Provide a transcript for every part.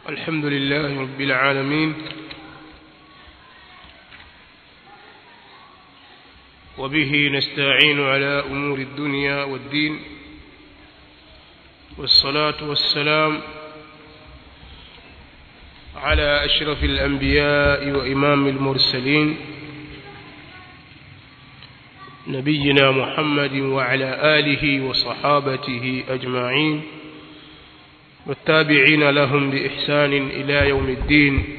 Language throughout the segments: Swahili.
الحمد لله رب العالمين وبه نستعين على أمور الدنيا والدين والصلاة والسلام على أشرف الأنبياء وإمام المرسلين نبينا محمد وعلى آله وصحابته أجمعين والتابعين لهم بإحسان إلى يوم الدين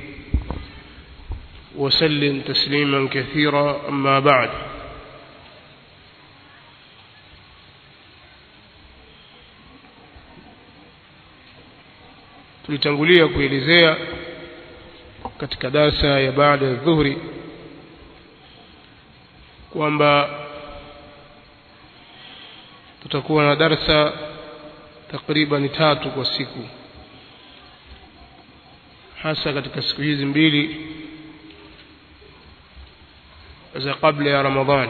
وسلم تسليما كثيرا أما بعد tulitangulia kuelezea katika darsa ya baada ya dhuhuri kwamba tutakuwa na darsa takriban tatu kwa siku hasa katika siku hizi mbili za kabla ya ramadhani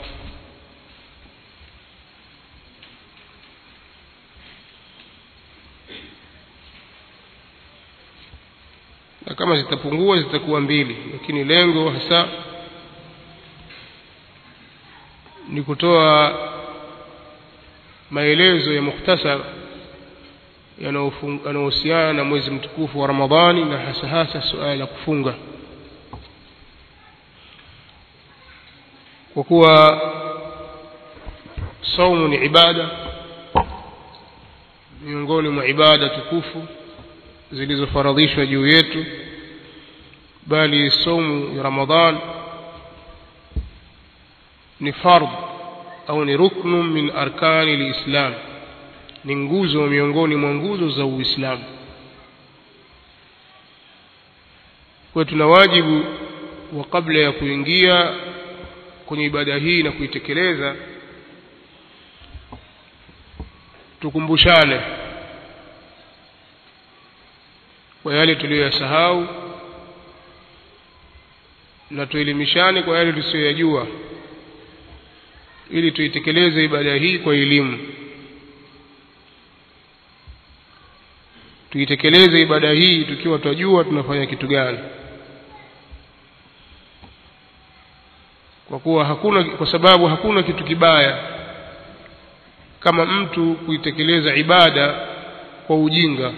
na kama zitapungua zitakuwa mbili lakini lengo hasa ni kutoa maelezo ya mukhtasar yanayohusiana na mwezi mtukufu wa ramadhani na hasa hasa suala la kufunga kwa kuwa saumu ni ibada miongoni mwa ibada tukufu zilizofaradhishwa juu yetu bali saumu ya ramadhan ni fardh au ni ruknu min arkani lislam ni nguzo miongoni mwa nguzo za uislamu kwa tuna wajibu wa kabla ya kuingia kwenye ibada hii na kuitekeleza tukumbushane kwa yale tuliyoyasahau na tuelimishane kwa yale tusiyoyajua ili tuitekeleze ibada hii kwa elimu tuitekeleze ibada hii tukiwa twajua tunafanya kitu gani kwa kuwa hakuna kwa sababu hakuna kitu kibaya kama mtu kuitekeleza ibada kwa ujinga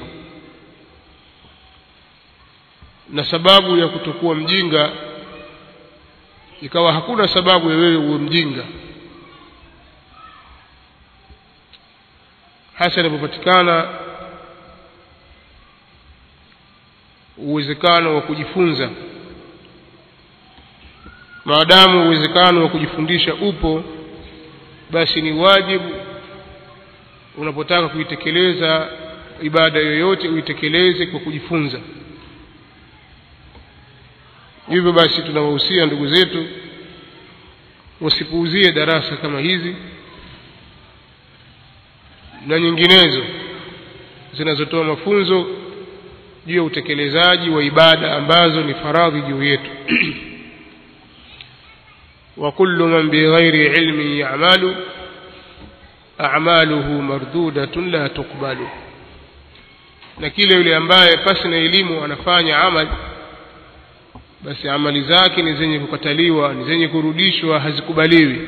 na sababu ya kutokuwa mjinga ikawa hakuna sababu ya wewe uwe mjinga hasa inapopatikana uwezekano wa kujifunza maadamu uwezekano wa kujifundisha upo basi ni wajibu unapotaka kuitekeleza ibada yoyote uitekeleze kwa kujifunza hivyo basi tunawahusia ndugu zetu wasipuuzie darasa kama hizi na nyinginezo zinazotoa mafunzo juu ya utekelezaji wa ibada ambazo ni faradhi juu yetu wa kullu man bighairi ilmin ya'malu a'maluhu mardudatun la tuqbalu na kile yule ambaye pasi na elimu anafanya amali basi amali zake ni zenye kukataliwa ni zenye kurudishwa hazikubaliwi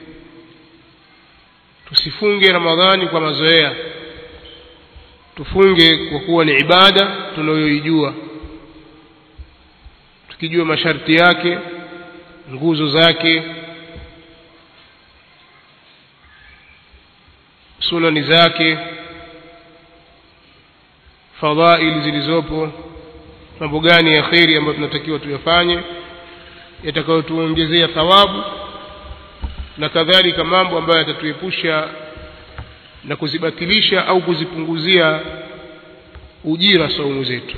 tusifunge ramadhani kwa mazoea tufunge kwa kuwa ni ibada tunayoijua tukijua masharti yake nguzo zake sunani zake fadhaili zilizopo mambo gani ya kheri ambayo tunatakiwa tuyafanye yatakayotuongezea thawabu na kadhalika mambo ambayo yatatuepusha na kuzibatilisha au kuzipunguzia ujira saumu zetu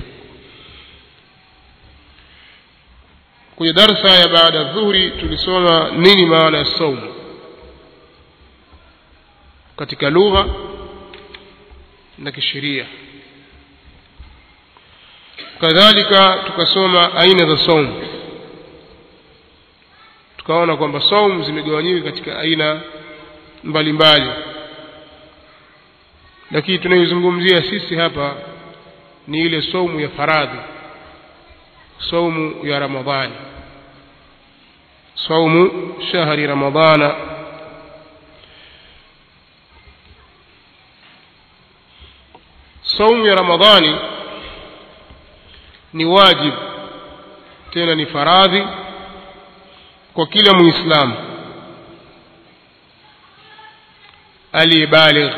kwenye darsa ya baada ya dhuhuri tulisoma nini maana ya saumu katika lugha na kisheria kadhalika tukasoma aina za saumu tukaona kwamba saumu zimegawanyika katika aina mbalimbali lakini tunaizungumzia sisi hapa ni ile saumu ya faradhi saumu ya ramadhani saumu shahri ramadhana saumu ya ramadhani ni wajib tena ni faradhi kwa kila muislamu aliyebaligh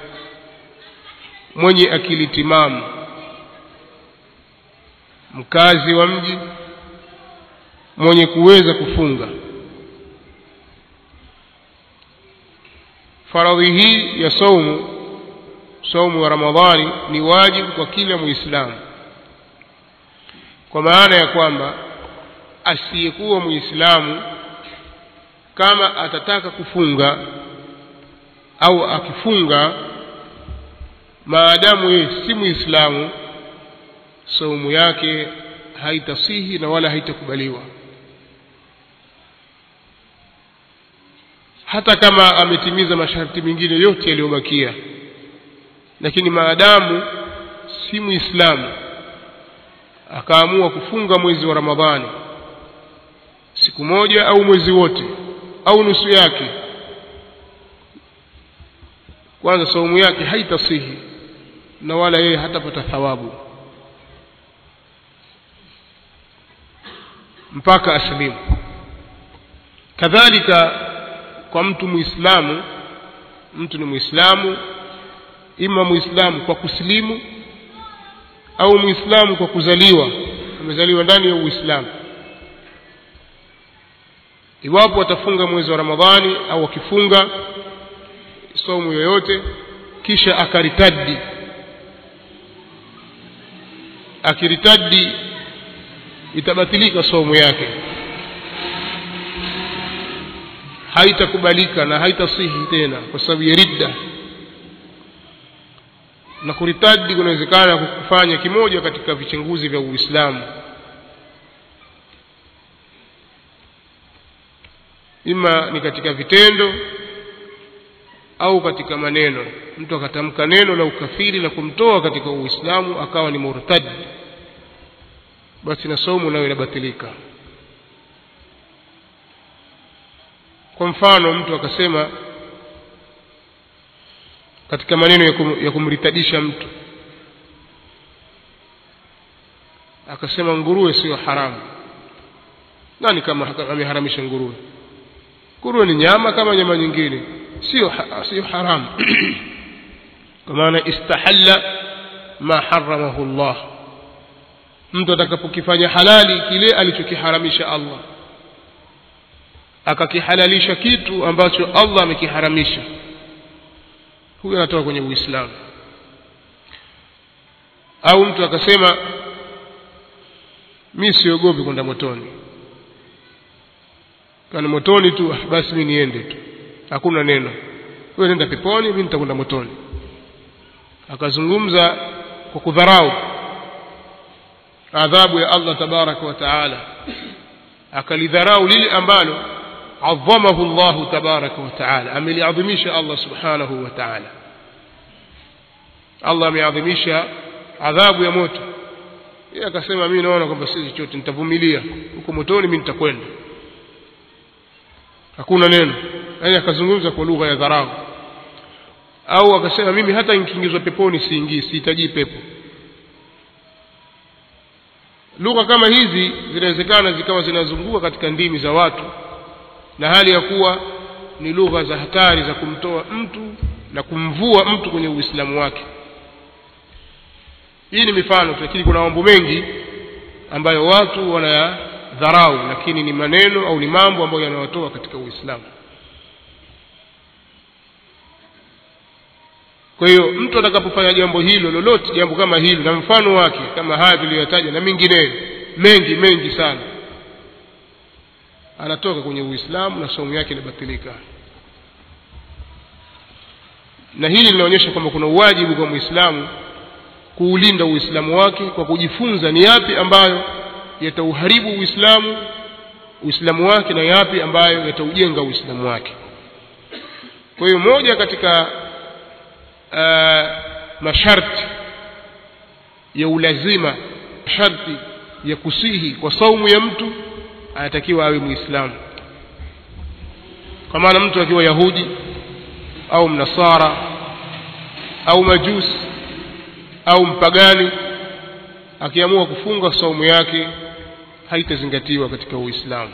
mwenye akili timamu mkazi wa mji mwenye kuweza kufunga faradhi hii ya saumu saumu wa ramadhani ni wajibu kwa kila muislamu kwa maana ya kwamba asiyekuwa muislamu kama atataka kufunga au akifunga maadamu yeye si muislamu saumu yake haitasihi na wala haitakubaliwa hata kama ametimiza masharti mengine yote yaliyobakia lakini maadamu si muislamu akaamua kufunga mwezi wa ramadhani siku moja au mwezi wote au nusu yake kwanza saumu yake haitasihi na wala yeye hatapata thawabu mpaka aslimu kadhalika kwa mtu muislamu mtu ni muislamu ima muislamu kwa kusilimu au muislamu kwa kuzaliwa amezaliwa ndani ya uislamu iwapo atafunga mwezi wa ramadhani au akifunga somu yoyote kisha akaritadi akiritadi itabatilika somu yake haitakubalika na haitasihi tena kwa sababu ya ridda na kuritadi kunawezekana kufanya kimoja katika vichenguzi vya uislamu ima ni katika vitendo au katika maneno mtu akatamka neno la ukafiri la kumtoa katika uislamu akawa ni murtad basi na somo nayo inabatilika kwa mfano mtu akasema katika maneno ya, kum, ya kumritadisha mtu akasema nguruwe sio haramu nani kama ameharamisha nguruwe nguruwe ni nyama kama nyama nyingine sio sio haramu kwa maana istahalla ma haramahu Allah mtu atakapokifanya halali kile alichokiharamisha Allah akakihalalisha kitu ambacho Allah amekiharamisha huyo anatoka kwenye Uislamu au mtu akasema mi siogopi kwenda motoni kani motoni tu basi mi niende tu hakuna neno wewe nenda peponi mimi nitakwenda motoni akazungumza kwa kudharau adhabu ya Allah tabaraka wa taala akalidharau lile ambalo adhamahu Allah tabaraka wa taala ameliadhimisha Allah subhanahu wa taala Allah ameadhimisha adhabu ya moto yeye akasema mimi naona kwamba si chochote nitavumilia huko motoni mimi nitakwenda hakuna neno yaani akazungumza kwa lugha ya dharau au akasema mimi hata nikiingizwa peponi siingii sihitaji pepo lugha kama hizi zinawezekana zikawa zinazunguka katika ndimi za watu na hali ya kuwa ni lugha za hatari za kumtoa mtu na kumvua mtu kwenye uislamu wake hii ni mifano lakini kuna mambo mengi ambayo watu wanayadharau lakini ni maneno au ni mambo ambayo yanawatoa katika uislamu kwa hiyo mtu atakapofanya jambo hilo lolote jambo kama hilo na mfano wake kama haya tuliyotaja na mengineyo mengi mengi sana anatoka kwenye uislamu na somo yake inabatilika na hili linaonyesha kwamba kuna uwajibu kwa muislamu kuulinda uislamu wake kwa kujifunza ni yapi ambayo yatauharibu uislamu uislamu wake na yapi ambayo yataujenga uislamu wake kwa hiyo moja katika uh, masharti ya ulazima sharti ya kusihi kwa saumu ya mtu anatakiwa awe muislamu kwa maana mtu akiwa yahudi au mnasara au majusi au mpagani akiamua kufunga saumu yake haitazingatiwa katika uislamu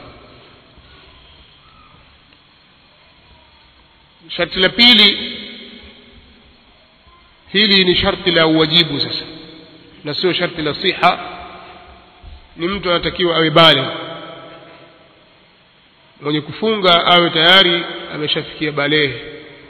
sharti la pili hili ni sharti la uwajibu sasa na sio sharti la siha ni mtu anatakiwa awe bale mwenye kufunga awe tayari ameshafikia balehe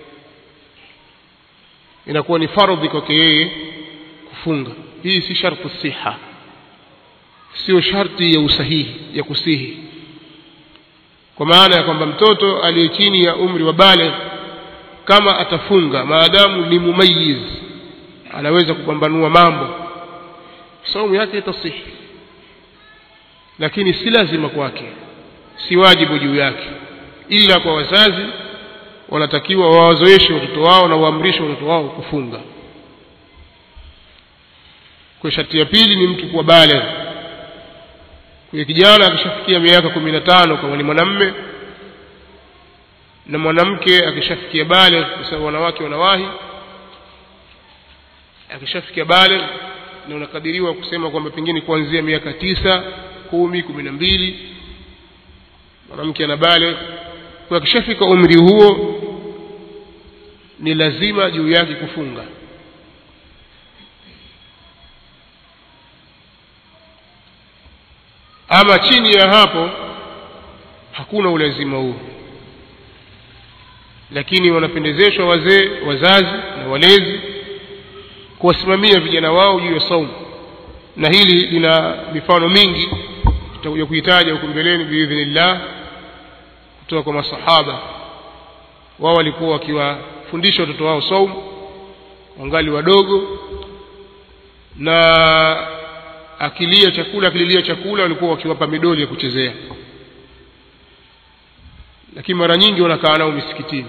inakuwa ni fardhi kwake yeye kufunga hii si sharti siha sio sharti ya usahihi ya kusihi kwa maana ya kwamba mtoto aliye chini ya umri wa bale kama atafunga maadamu ni mumayiz anaweza kupambanua mambo saumu yake itasihi lakini si lazima kwake si wajibu juu yake ila kwa wazazi wanatakiwa wawazoeshe watoto wao na waamrishe watoto wao kufunga kwa sharti ya pili ni mtu kuwa baligh kwa kijana akishafikia miaka kumi na tano kama ni mwanamme na mwanamke akishafikia baligh kwa sababu wanawake wanawahi akishafikia baligh na unakadiriwa kusema kwamba pengine kuanzia miaka tisa kumi kumi na mbili mwanamke ana baligh kwa akishafika umri huo ni lazima juu yake kufunga ama chini ya hapo hakuna ulazima huo lakini wanapendezeshwa wazee wazazi na walezi kuwasimamia vijana wao juu ya saumu na hili lina mifano mingi tutakuja kuitaja huko mbeleni biidhnillah kutoka kwa masahaba wao walikuwa wakiwafundisha watoto wao saumu wangali wadogo na akilia chakula akililia chakula walikuwa wakiwapa midoli ya kuchezea lakini mara nyingi wanakaa nao misikitini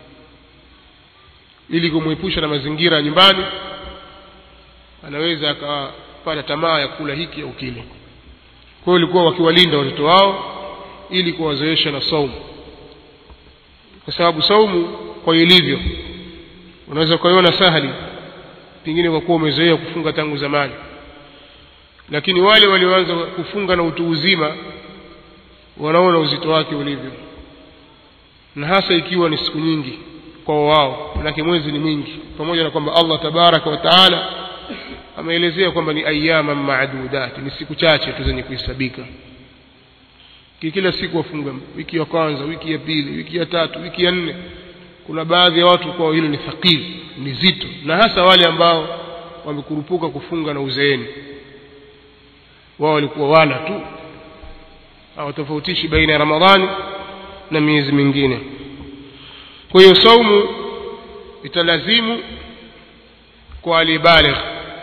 ili kumwepusha na mazingira ya nyumbani anaweza akapata tamaa ya kula hiki au kile kwa hiyo walikuwa wakiwalinda watoto wao ili kuwazoesha na saumu kwa sababu saumu kwa ilivyo unaweza ukaiona sahali pengine kwa kuwa umezoea kufunga tangu zamani lakini wale walioanza kufunga na utu uzima wanaona uzito wake ulivyo na hasa ikiwa ni siku nyingi kwa wao manake mwezi ni mwingi pamoja na kwamba Allah tabaraka wa taala ameelezea kwamba ni ayama maadudat ni siku chache tu zenye kuhesabika kila siku wafunga wiki ya kwanza wiki ya pili wiki ya tatu wiki ya nne kuna baadhi ya watu kwa hilo ni thaqili ni zito na hasa wale ambao wamekurupuka kufunga na uzeeni wao walikuwa wala tu hawatofautishi baina ya ramadhani na miezi mingine kwa hiyo saumu italazimu kwa alibaligh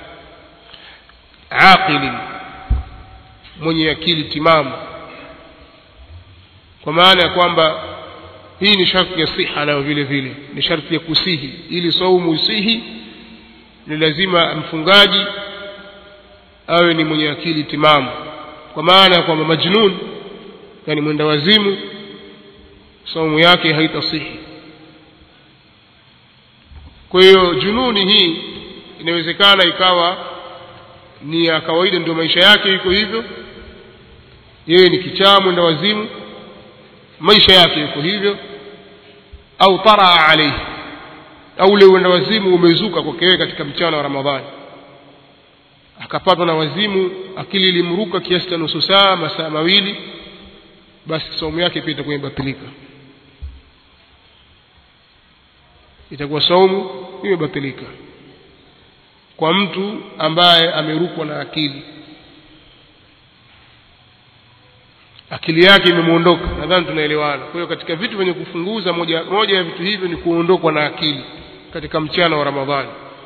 aqili mwenye akili timamu kwa maana ya kwamba hii ni sharti ya siha nayo vile vile ni sharti ya kusihi ili saumu isihi ni lazima mfungaji awe ni mwenye akili timamu kwa maana ya kwamba majnun yani mwenda wazimu saumu yake haitasihi kwa hiyo jununi hii inawezekana ikawa ni ya kawaida ndio maisha yake iko hivyo yeye ni kichaa mwenda wazimu maisha yake yuko hivyo au taraa alaihi au ule uenda wazimu umezuka kwake yeye katika mchana wa ramadhani akapatwa na wazimu akili ilimruka kiasi cha nusu saa masaa mawili basi saumu yake pia itakuwa imebatilika itakuwa saumu imebatilika kwa mtu ambaye amerukwa na akili akili yake imemwondoka nadhani tunaelewana kwa hiyo katika vitu vyenye kufunguza moja, moja ya vitu hivyo ni kuondokwa na akili katika mchana wa ramadhani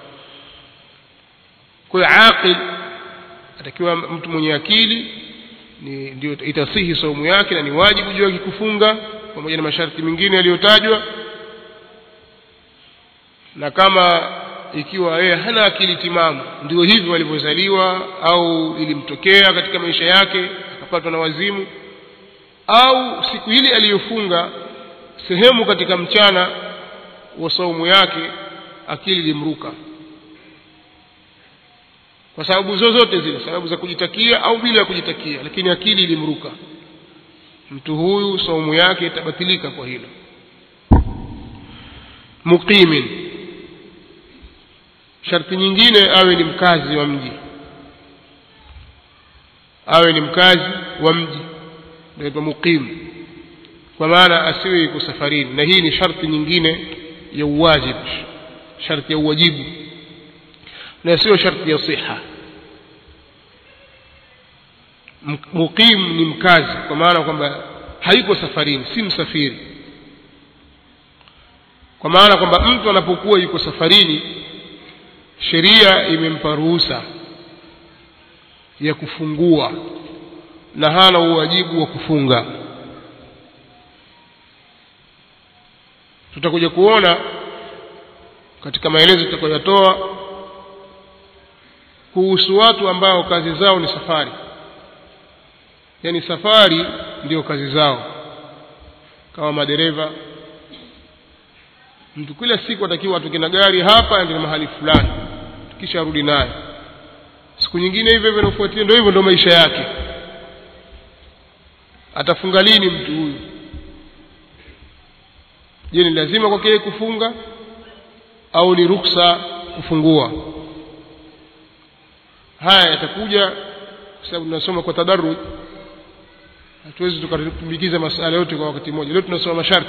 kwa hiyo aqil atakiwa mtu mwenye akili ni ndio itasihi saumu yake na ni wajibu juu yake kufunga pamoja na masharti mengine yaliyotajwa na kama ikiwa yeye hana akili timamu ndio hivyo alivyozaliwa au ilimtokea katika maisha yake akapatwa na wazimu au siku ile aliyofunga sehemu katika mchana wa saumu yake akili ilimruka kwa sababu zozote zile sababu za kujitakia au bila ya kujitakia lakini akili ilimruka mtu huyu saumu yake itabatilika kwa hilo muqimin sharti nyingine awe ni mkazi wa mji awe ni mkazi wa mji naitwa muqim kwa maana asiwe yuko safarini na hii ni sharti nyingine ya uwajib sharti ya uwajibu na sio sharti ya siha muqim ni mkazi kwa maana kwamba hayuko safarini si msafiri kwa maana kwamba mtu anapokuwa yuko safarini sheria imempa ruhusa ya kufungua na hana uwajibu wa kufunga tutakuja kuona katika maelezo tutakayotoa kuhusu watu ambao kazi zao ni safari yaani safari ndio kazi zao kama madereva mtu kila siku atakiwa atoke na gari hapa ndio mahali fulani kisha arudi naye siku nyingine hivyo hivyo inafuatia ndio hivyo ndio maisha yake atafunga lini mtu huyu je ni lazima kwake kufunga au ni ruksa kufungua haya yatakuja kwa sababu tunasoma kwa tadarruj hatuwezi tukatumbikiza masala yote kwa wakati mmoja leo tunasoma masharti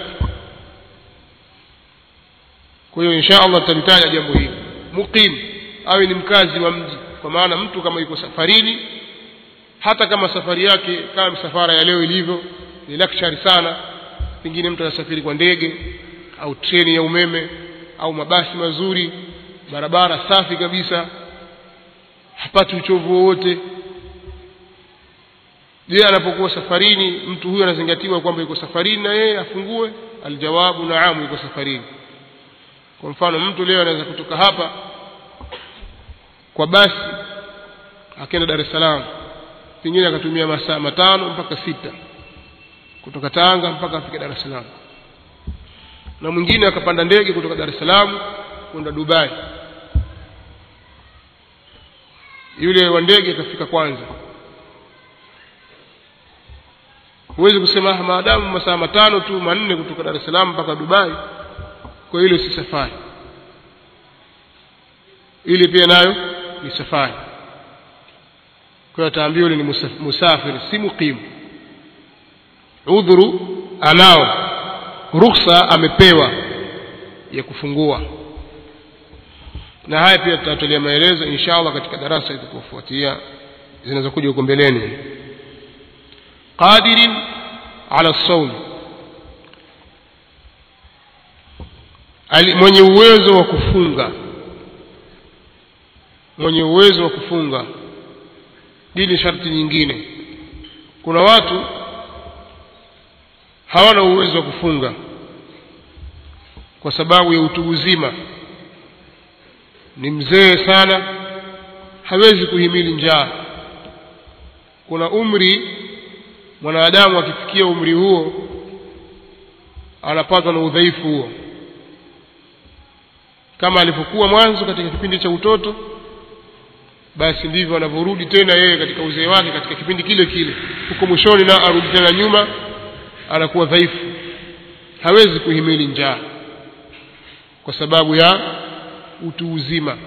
kwa hiyo insha allah tutalitaja jambo hili muqim awe ni mkazi wa mji kwa maana mtu kama yuko safarini hata kama safari yake kama msafara ya leo ilivyo ni luxury sana pengine mtu anasafiri kwa ndege au treni ya umeme au mabasi mazuri barabara safi kabisa hapati uchovu wowote je anapokuwa safarini mtu huyo anazingatiwa kwamba yuko safarini na yeye afungue aljawabu naamu yuko safarini kwa mfano mtu leo anaweza kutoka hapa kwa basi akaenda Dar es Salaam pengine akatumia masaa matano mpaka sita kutoka Tanga mpaka afike Dar es Salaam na mwingine akapanda ndege kutoka Dar es Salaam kwenda Dubai yule wa ndege akafika kwanza huwezi kusema maadamu masaa matano tu manne kutoka Dar es Salaam mpaka Dubai kwa hilo si safari ili pia nayo ni safari kwa hiyo ataambiwa ni musafiri si muqimu udhuru anao ruhusa amepewa ya kufungua na haya pia tutatolea maelezo insha allah katika darasa itakayofuatia zinazokuja huko mbeleni qadirin ala saum mwenye uwezo wa kufunga mwenye uwezo wa kufunga hii ni sharti nyingine kuna watu hawana uwezo wa kufunga kwa sababu ya utu uzima ni mzee sana hawezi kuhimili njaa kuna umri mwanadamu akifikia umri huo anapatwa na udhaifu huo kama alivyokuwa mwanzo katika kipindi cha utoto basi ndivyo anavyorudi tena yeye katika uzee wake katika kipindi kile kile huko mwishoni na arudi tena nyuma anakuwa dhaifu hawezi kuhimili njaa kwa sababu ya utu uzima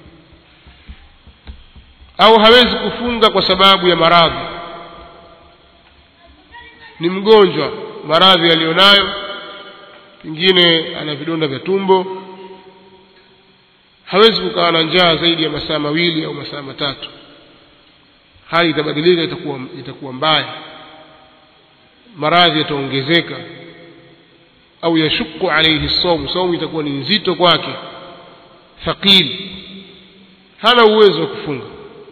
au hawezi kufunga kwa sababu ya maradhi ni mgonjwa maradhi aliyonayo pengine ana vidonda vya tumbo hawezi kukaa na njaa zaidi ya masaa mawili au masaa matatu hali itabadilika itakuwa, itakuwa mbaya maradhi yataongezeka au yashuku alaihi saumu saumu itakuwa ni nzito kwake thaqil hana uwezo wa kufunga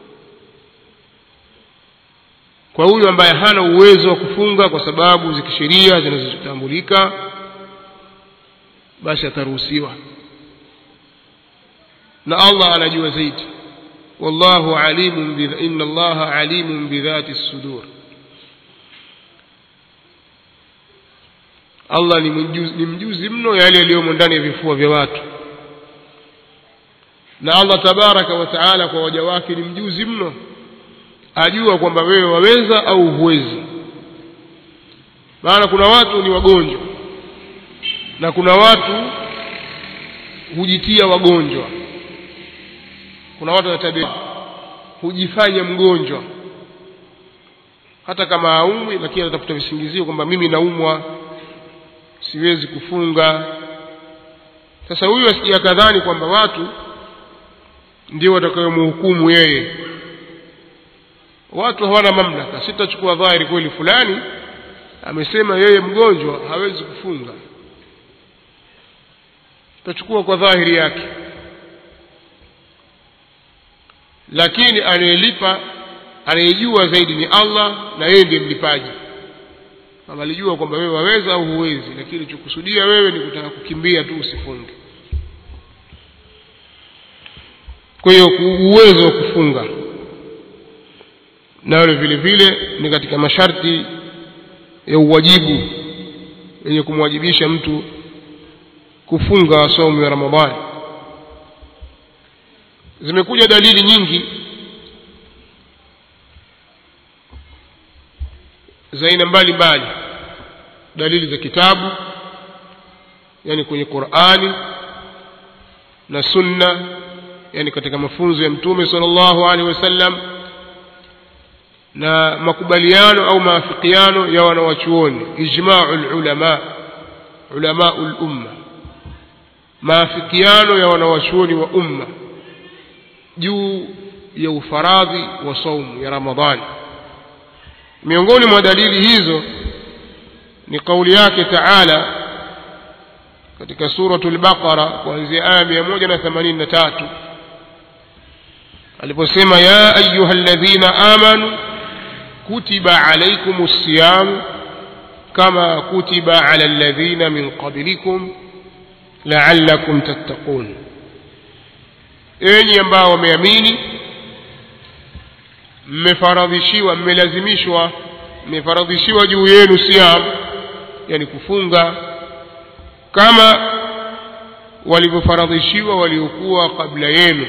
kwa huyu ambaye hana uwezo wa kufunga kwa sababu za kisheria zinazotambulika basi ataruhusiwa na Allah anajua zaidi wallahu alimun bi inna Allaha alimun bidhati sudur Allah ni mjuzi, ni mjuzi mno yale yaliyomo ndani ya vifua vya watu na Allah tabaraka wa taala kwa waja wake ni mjuzi mno ajua kwamba wewe waweza au huwezi maana kuna watu ni wagonjwa na kuna watu hujitia wagonjwa kuna watu wanatabia hujifanya mgonjwa hata kama haumwi lakini anatafuta visingizio kwamba mimi naumwa siwezi kufunga sasa huyu asija kadhani kwamba watu ndio watakayomhukumu yeye watu hawana mamlaka sitachukua dhahiri kweli fulani amesema yeye mgonjwa hawezi kufunga tutachukua kwa dhahiri yake lakini anayelipa anayejua zaidi ni Allah na yeye ndiye mlipaji kama alijua kwamba wewe waweza au huwezi lakini chukusudia wewe ni kutaka kukimbia tu usifunge kwa hiyo uwezo wa kufunga nayo vile vile ni katika masharti ya uwajibu yenye kumwajibisha mtu kufunga somo ya Ramadhani zimekuja dalili nyingi za aina mbalimbali dalili za kitabu yani kwenye Qur'ani na sunna yani katika mafunzo ya mtume sallallahu alaihi wasallam na makubaliano au maafikiano ya wanawachuoni ijma'ul ulama ulama'ul umma maafikiano ya wanawachuoni wa umma juu ya ufaradhi wa saumu ya Ramadhani miongoni mwa dalili hizo ni kauli yake Taala katika suratul Baqara kuanzia aya 183 aliposema ya ayyuhalladhina amanu kutiba alaykumus siyam kama kutiba ala alladhina min qablikum la'allakum tattaqun enyi ambao wameamini mmefaradhishiwa mmelazimishwa mmefaradhishiwa juu yenu siyam yani kufunga kama walivyofaradhishiwa waliokuwa kabla yenu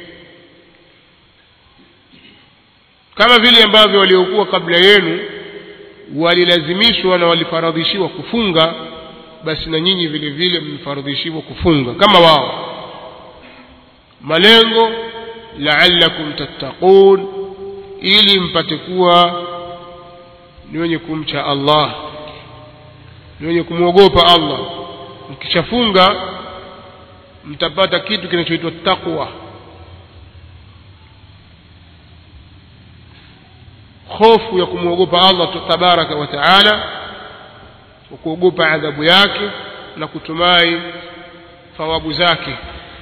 kama vile ambavyo waliokuwa kabla yenu walilazimishwa na walifaradhishiwa kufunga basi na nyinyi vile vile mmefaradhishiwa kufunga kama wao malengo la'allakum tattaqun ili mpate kuwa ni wenye kumcha Allah ni wenye kumwogopa Allah mkishafunga mtapata kitu kinachoitwa taqwa hofu ya kumwogopa Allah tabaraka wa taala kuogopa adhabu yake na kutumai thawabu zake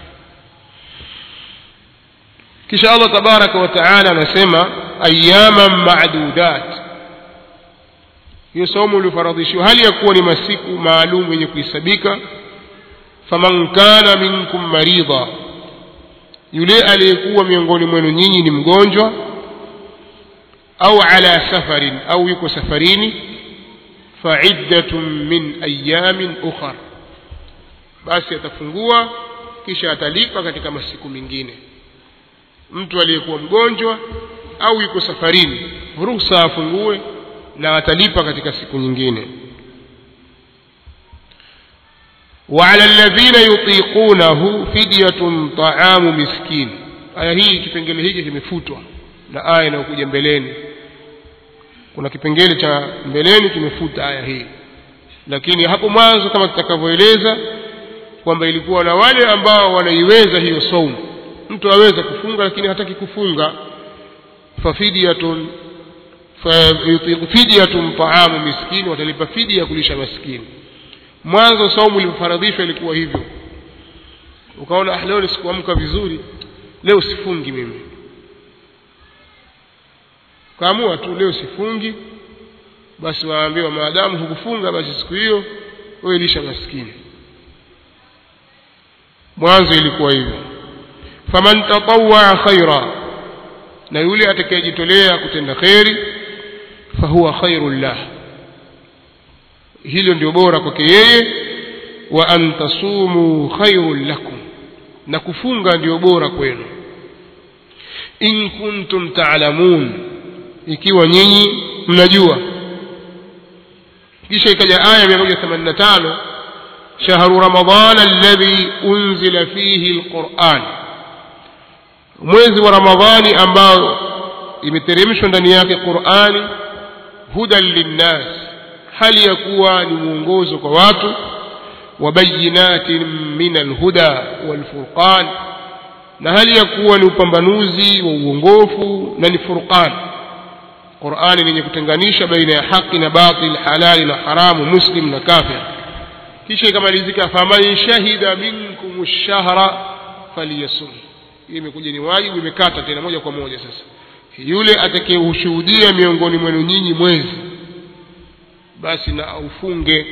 kisha Allah tabaraka wa taala anasema ayyaman ma'dudat hiyo somo uliofaradhishiwa hali ya kuwa ni masiku maalum yenye kuhesabika faman kana minkum maridha yule aliyekuwa miongoni mwenu nyinyi ni mgonjwa au ala safarin au yuko safarini fa'iddatun min ayamin ukhar basi atafungua kisha atalipa katika masiku mengine mtu aliyekuwa mgonjwa au yuko safarini ruhusa afungue na atalipa katika siku nyingine وعلى الذين يطيقونه فدية طعام مسكين aya hii kipengele hiki kimefutwa na aya inayokuja mbeleni kuna kipengele cha mbeleni kimefuta aya hii lakini hapo mwanzo kama tutakavyoeleza kwamba ilikuwa na wale ambao wanaiweza hiyo saumu mtu aweza kufunga lakini hataki kufunga fafidiyatun fidyatun taamu miskini watalipa fidia kulisha maskini mwanzo saumu ilifaradhishwa ilikuwa hivyo ukaona ah leo sikuamka vizuri leo sifungi mimi kaamua tu leo sifungi basi waambiwa maadamu hukufunga basi siku hiyo wewe lisha maskini mwanzo ilikuwa hivyo faman tatawaa khaira na yule atakayejitolea kutenda kheri fahuwa khairun lah hilo ndio bora kwake yeye wa an tasumu khairun lakum na kufunga ndio bora kwenu in kuntum taalamun ikiwa nyinyi mnajua kisha ikaja aya 185 shahru ramadan alladhi unzila fihi alquran mwezi wa ramadhani ambao imeteremshwa ndani yake qurani hudan linnas hali ya kuwa ni mwongozo kwa watu wabayinatin min alhuda walfurqan na hali ya kuwa ni upambanuzi wa uongofu na ni furqan qurani lenye kutenganisha baina ya haki na batil halali na haramu muslim na kafir kisha ikamalizika faman shahida minkum shahra falyasum hii imekuja ni wajibu imekata tena moja kwa moja sasa yule atakayeushuhudia miongoni mwenu nyinyi mwezi basi na aufunge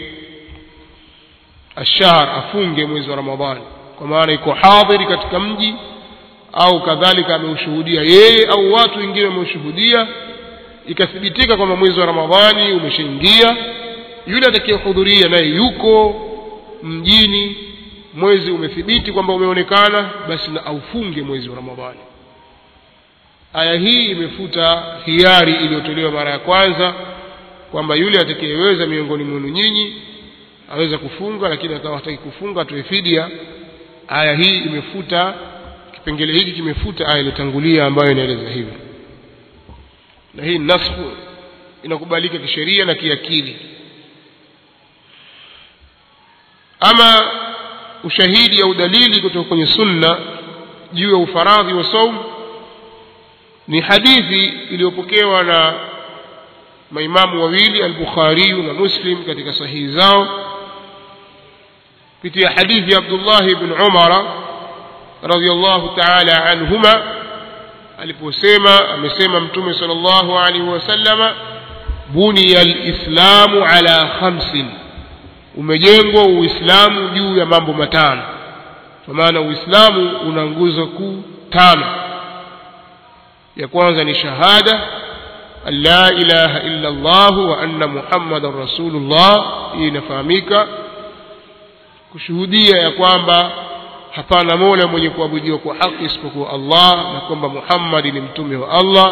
ashahr afunge mwezi wa ramadhani kwa maana iko hadhiri katika mji au kadhalika ameushuhudia yeye au watu wengine wameushuhudia ikathibitika kwamba mwezi wa ramadhani umeshaingia yule atakayehudhuria naye yuko mjini mwezi umethibiti kwamba umeonekana basi na aufunge mwezi wa ramadhani aya hii imefuta hiari iliyotolewa mara ya kwanza kwamba yule atakayeweza miongoni mwenu nyinyi aweza kufunga lakini akawa hataki kufunga atoe fidia aya hii imefuta kipengele hiki kimefuta aya iliyotangulia ambayo inaeleza hivyo na hii nasfu inakubalika kisheria na kiakili ama ushahidi au dalili kutoka kwenye sunna juu ya ufaradhi wa saum ni hadithi iliyopokewa na maimamu wawili al-Bukhari na Muslim katika sahihi zao kupitia hadithi ya Abdullah ibn Umar radhiyallahu ta'ala anhuma aliposema amesema mtume sallallahu alaihi wasallama buniya al-islamu ala khamsin umejengwa uislamu juu ya mambo matano kwa maana uislamu una nguzo kuu tano ya kwanza ni shahada an la ilaha illa Allah wa anna muhammadan rasulullah hii inafahamika kushuhudia ya kwamba hapana mola mwenye kuabudiwa kwa haki isipokuwa Allah na kwamba Muhammad ni mtume wa Allah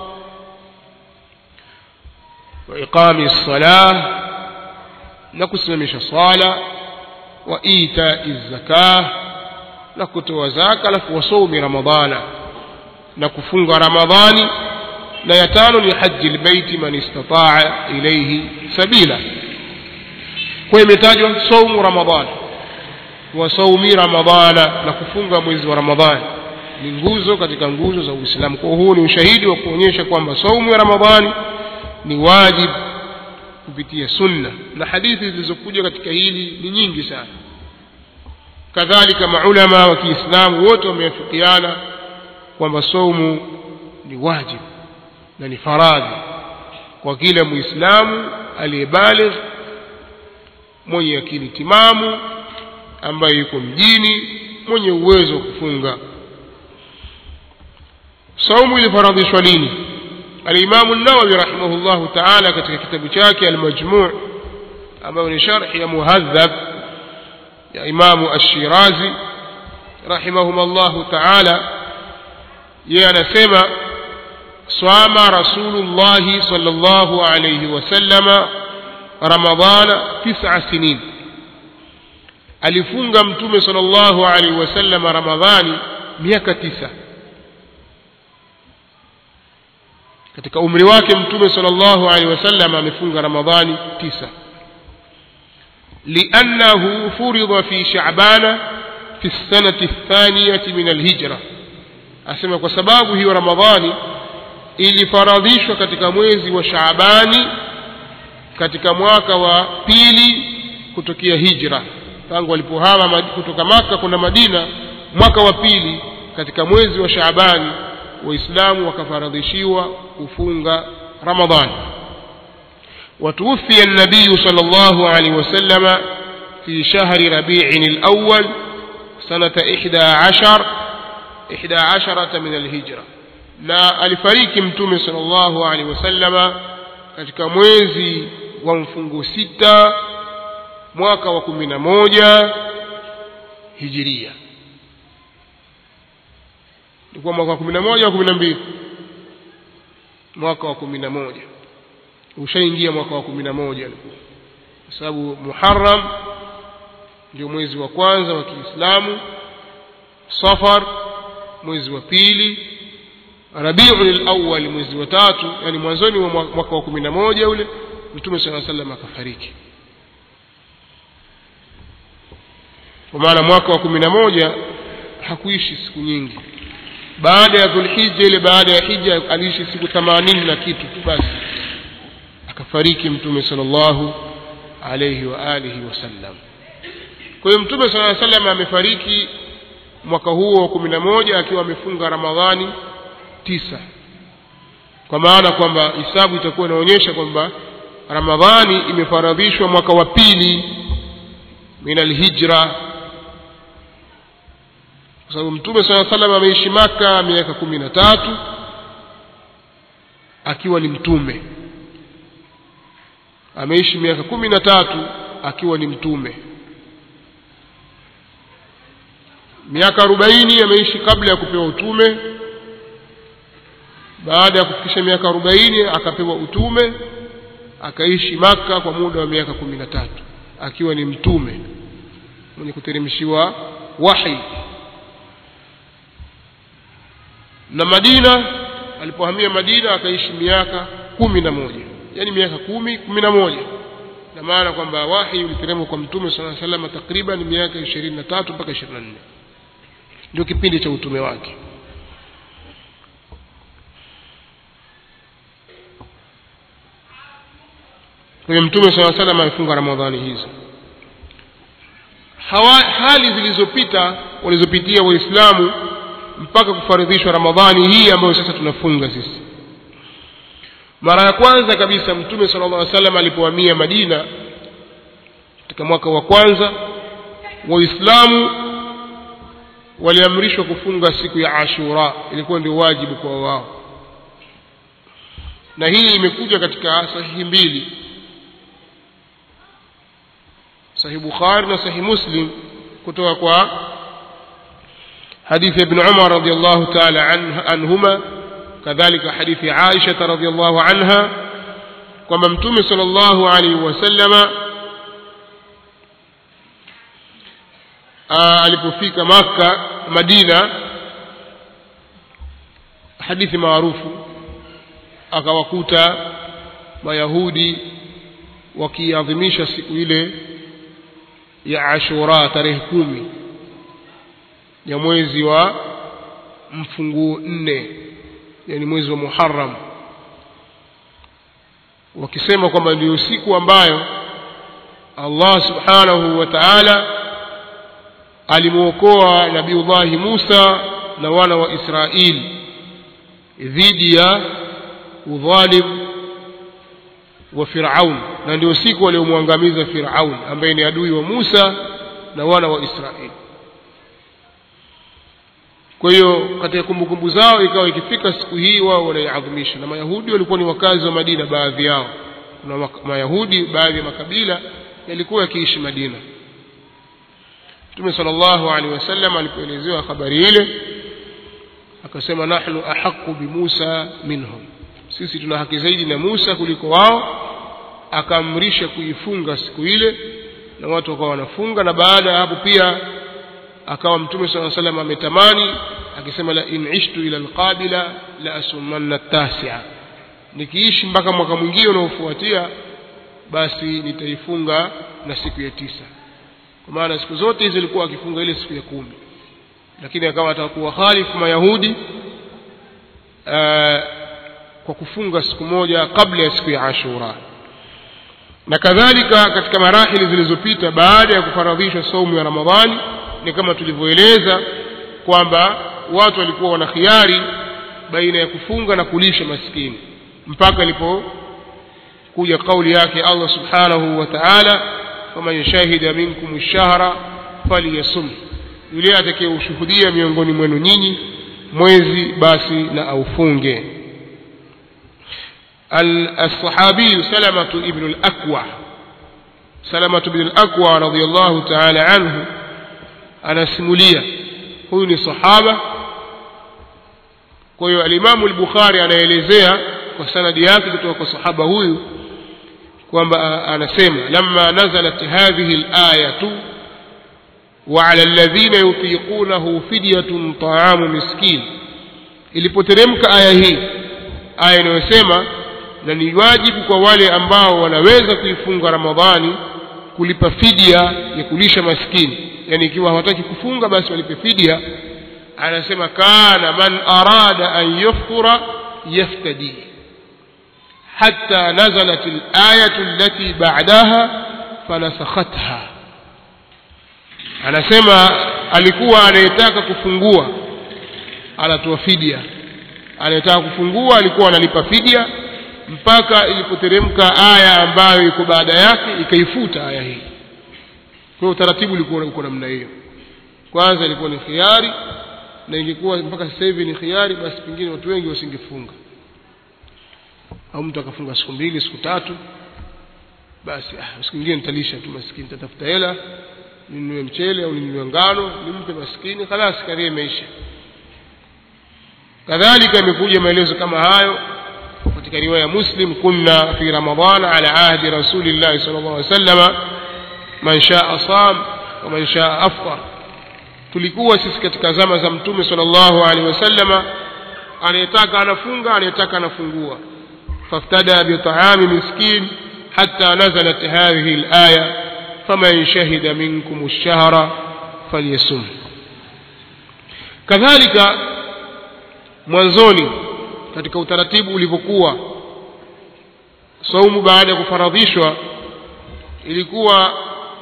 wa iqami salah na kusimamisha swala wa itai zakah na kutoa zaka alafu wasomi ramadhana na kufunga ramadhani na ya tano ni haji lbeiti man istataa ilaihi sabila kwa imetajwa saumu ramadhani wa saumi ramadhana na kufunga mwezi wa ramadhani ni nguzo katika nguzo za uislamu kwa huu ni ushahidi wa kuonyesha kwamba saumu ya ramadhani ni wajib kupitia sunna na hadithi zilizokuja katika hili ni nyingi sana kadhalika maulama wa kiislamu wote wameafikiana kwamba saumu ni wajib na ni faradhi kwa kila muislamu aliyebaligh mwenye akili timamu ambaye yuko mjini mwenye uwezo wa kufunga saumu ilifaradhishwa lini الإمام النووي رحمه الله تعالى katika kitabu chake المجموع ambayo ni sharh ya muhadhab ya Imam Ash-Shirazi rahimahum Allah ta'ala yeye anasema swama Rasulullah sallallahu alayhi wasallama Ramadhana tis'a sinin alifunga mtume sallallahu alayhi wasallama Ramadhani miaka tisa katika umri wake mtume sallallahu alaihi wasallam amefunga ramadhani tisa liannahu furidha fi sha'bana fi sanati thaniyati min alhijra asema kwa sababu hiyo ramadhani ilifaradhishwa katika mwezi wa shaabani katika mwaka wa pili kutokea hijra tangu walipohama kutoka maka kwenda madina mwaka wa pili katika mwezi wa shaabani waislamu wakafaradhishiwa kufunga ramadhani وتوفي النبي صلى الله عليه وسلم في شهر ربيع الأول سنة إحدى عشر ihda asharata min alhijra na alifariki mtume sallallahu alaihi wasallama katika mwezi wa mfungo sita mwaka wa kumi na moja hijiria ilikuwa mwaka wa kumi na moja wa kumi na mbili mwaka wa kumi na moja ushaingia mwaka wa kumi na moja alikuwa kwa sababu muharam ndio mwezi wa kwanza wa kiislamu safar mwezi wa pili rabiul awwal mwezi wa tatu yani mwanzoni wa mwaka wa kumi na moja ule mtume saa salam akafariki kwa maana mwaka wa kumi na moja hakuishi siku nyingi baada ya dhulhija ile baada ya hija aliishi siku themanini na kitu tu basi akafariki mtume sallallahu alayhi wa alihi wasallam kwa hiyo mtume sala salam amefariki mwaka huo wa kumi na moja akiwa amefunga ramadhani tisa kwa maana kwamba hisabu itakuwa inaonyesha kwamba ramadhani imefaradhishwa mwaka wa pili min alhijra kwa sababu mtume saa salam ameishi maka miaka kumi na tatu akiwa ni mtume ameishi miaka kumi na tatu akiwa ni mtume miaka arobaini ameishi kabla ya kupewa utume baada ya kufikisha miaka arobaini akapewa utume akaishi maka kwa muda wa miaka kumi na tatu akiwa ni mtume mwenye kuteremshiwa wahi na madina alipohamia madina akaishi miaka kumi na moja yaani miaka kumi kumi na moja na maana kwamba wahi uliteremka kwa mtume saa salama takriban miaka ishirini na tatu mpaka ishirini na nne ndio kipindi cha utume wake kwa hiyo mtume saa salam amefunga ramadhani hizo Hawa, hali zilizopita walizopitia waislamu mpaka kufaridhishwa ramadhani hii ambayo sasa tunafunga sisi mara ya kwanza kabisa mtume sala llah salam alipohamia madina katika mwaka wa kwanza waislamu waliamrishwa kufunga siku ya ashura ilikuwa ndio wajibu kwa wao na hii imekuja katika sahihi mbili sahih bukhari na sahih muslim kutoka kwa hadithi ibn umar radiallahu taala anhuma kadhalika hadithi aisha radiallahu anha kwamba mtume sal llahu alaihi wasallama alipofika makka madina hadithi maarufu akawakuta mayahudi wakiadhimisha siku ile ya ashura tarehe kumi ya mwezi wa mfunguo nne yani mwezi wa muharam wakisema kwamba ndiyo siku ambayo allah subhanahu wa taala alimwokoa nabiullahi musa na wana wa israili dhidi ya udhalim wa firaun na ndio siku waliomwangamiza firaun ambaye ni adui wa musa na wana wa israeli kwa hiyo katika kumbukumbu zao ikawa ikifika siku hii wao wanaiadhimisha na mayahudi walikuwa ni wakazi wa madina baadhi yao kuna mayahudi baadhi ya makabila yalikuwa yakiishi madina mtume sala llahu alehi wasallam alipoelezewa habari ile akasema nahnu ahaqu bimusa minhum sisi tuna haki zaidi na musa kuliko wao akaamrisha kuifunga siku ile na watu wakawa wanafunga na baada ya hapo pia akawa mtume saa salam ametamani akisema la in ishtu ila alqabila la asumanna tasia nikiishi mpaka mwaka mwingine unaofuatia basi nitaifunga na siku ya tisa kwa maana siku zote hizi alikuwa akifunga ile siku ya kumi lakini akawa atakuwa khalifu mayahudi aa, kwa kufunga siku moja kabla ya siku ya ashura na kadhalika katika marahili zilizopita baada ya kufaradhishwa saumu ya ramadhani ni kama tulivyoeleza kwamba watu walikuwa wana khiari baina ya kufunga na kulisha maskini mpaka ilipokuja kauli yake allah subhanahu wa taala faman shahida minkum lshahra falyasum yule atakayeushuhudia miongoni mwenu nyinyi mwezi basi na aufunge الصحابي سلمة ابن الأكوع سلمة بن الأكوع رضي الله تعالى عنه أنا سمولية huyu ni sahaba kwa hiyo alimamu al-bukhari anaelezea kwa sanadi yake kutoka kwa sahaba huyu kwamba anasema lamma nazalat hadhihi al-ayatu wa 'ala alladhina yutiqunahu fidyatun ta'amu miskin ilipoteremka aya hii aya inayosema na ni wajibu kwa wale ambao wanaweza kuifunga ramadhani kulipa fidia ya kulisha maskini yani ikiwa hawataki kufunga basi walipe fidia anasema kana man arada an yaftura yaftadi hatta nazalat al-ayatu allati ba'daha fanasakhatha anasema alikuwa anayetaka kufungua anatoa fidia anayetaka kufungua alikuwa analipa fidia mpaka ilipoteremka aya ambayo iko baada yake ikaifuta aya hii kwa utaratibu ulikuwa uko namna hiyo kwanza ilikuwa ni khiari na ingekuwa mpaka sasa hivi ni khiari basi pengine watu wengi wasingefunga au mtu akafunga siku mbili siku tatu basi ah, siku nyingine nitalisha tu maskini tatafuta hela ninunue mchele au ninunue ngano nimpe maskini khalas karia imeisha kadhalika imekuja maelezo kama hayo katika riwaya muslim kunna fi ramadana ala ahdi rasulillahi sallallahu alaihi wasallam man shaa sam wa man shaa afṭar tulikuwa sisi katika zama za mtume sallallahu alaihi wasallam anayetaka anafunga anayetaka anafungua faftada bi ta'ami miskin hatta nazalat hadhihi al-aya faman shahida minkum ash-shahra falyasum kadhalika mwanzoni katika utaratibu ulivyokuwa saumu baada ya kufaradhishwa ilikuwa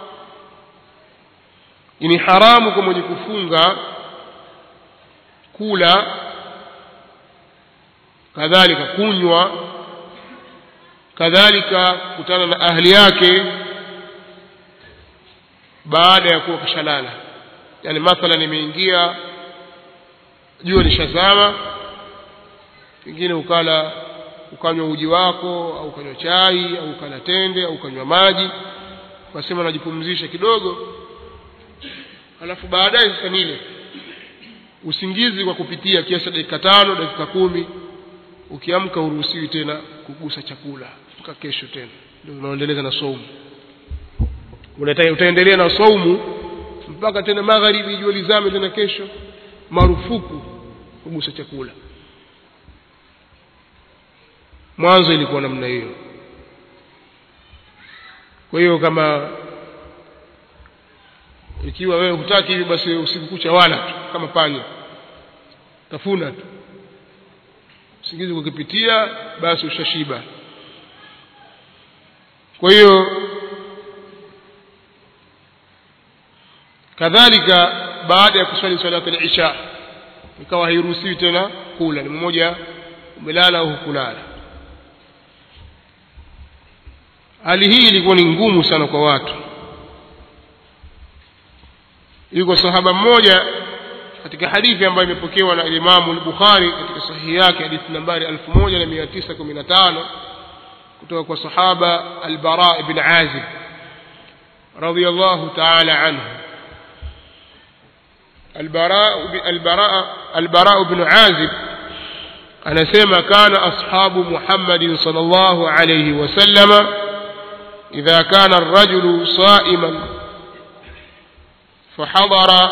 ni haramu kwa mwenye kufunga kula kadhalika kunywa kadhalika kutana na ahli yake baada ya kuwa kashalala yani mathalan imeingia jua lishazama pengine ukala ukanywa uji wako au ukanywa chai au ukala tende au ukanywa maji ukasema najipumzisha kidogo alafu baadaye sasa nile usingizi kwa kupitia kiasi dakika tano dakika kumi ukiamka uruhusiwi tena kugusa chakula mpaka kesho tena ndio unaendeleza na saumu utaendelea na saumu mpaka tena magharibi jua lizame tena kesho marufuku kugusa chakula mwanzo ilikuwa namna hiyo kwa hiyo kama ikiwa wewe hutaki hivi basi usiku kucha wala tu kama panya tafuna tu usingizi kukipitia basi ushashiba kwa hiyo kadhalika baada ya kuswali salatu al-isha ikawa hairuhusiwi tena kula ni mmoja umelala au hukulala hali hii ilikuwa ni ngumu sana kwa watu yuko sahaba mmoja katika hadithi ambayo imepokewa na Imamu al-Bukhari katika sahihi yake hadithi nambari 1915 kutoka kwa sahaba al-Bara ibn Azib radiyallahu ta'ala anhu البراء البراء البراء بن عازب anasema kana ashabu Muhammadin sallallahu alayhi wasallam idha kana ar-rajulu sa'iman فحضر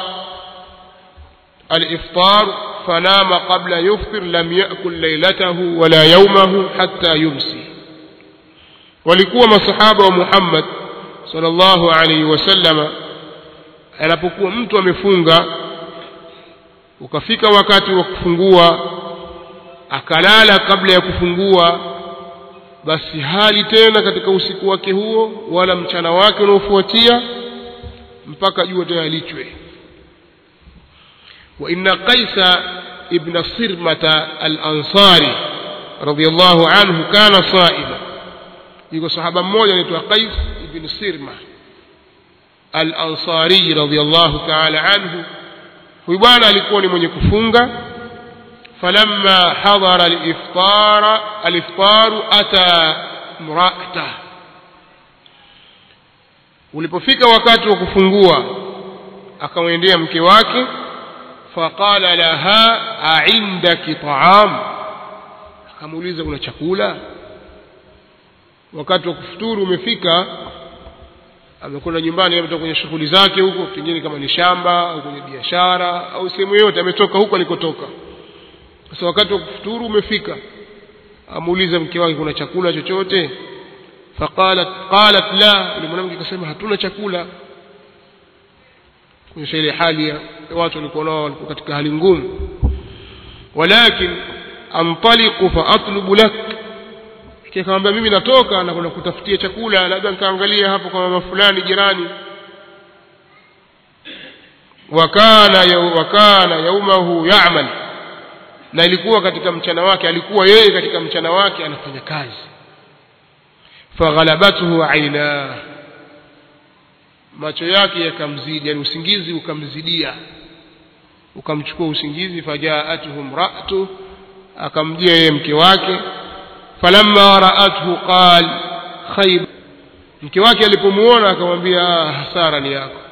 الإفطار فنام قبل يفطر لم يأكل ليلته ولا يومه حتى يمسي walikuwa masahaba wa Muhammad sallallahu alaihi wasallam anapokuwa mtu amefunga ukafika wakati wa kufungua akalala kabla ya kufungua basi hali tena katika usiku wake huo wala mchana wake unaofuatia mpaka jua tena lichwe wa inna qaisa ibn sirmata al-ansari radiyallahu anhu kana saima yuko sahaba mmoja anaitwa qais ibn sirma al-ansari radiyallahu ta'ala anhu huyu bwana alikuwa ni mwenye kufunga falamma hadara aliftara aliftaru ata mraata ulipofika wakati wa kufungua akamwendea mke wake faqala laha aindaki taam akamuuliza kuna chakula wakati wa kufuturu umefika amekwenda nyumbani ametoka kwenye shughuli zake huko pengine kama ni shamba au kwenye biashara au sehemu yoyote ametoka huko alikotoka sasa wakati wa kufuturu umefika amuuliza mke wake kuna chakula chochote faqalat qalat la yule mwanamke akasema hatuna chakula kuonyesha ile hali ya watu walikuwa nao walikuwa katika hali ngumu walakin antaliqu fa atlubu lak akamwambia mimi natoka na kwenda kutafutia chakula labda nikaangalia hapo kwa mama fulani jirani wakana wakana yaumahu ya'mal na ilikuwa katika mchana wake alikuwa yeye katika mchana wake anafanya kazi faghalabathu aina macho yake yakamzidi yani usingizi ukamzidia ukamchukua usingizi fajaatuhu mraatu akamjia yeye mke wake falamma raathu qal khayb mke wake alipomuona akamwambia hasara ni yako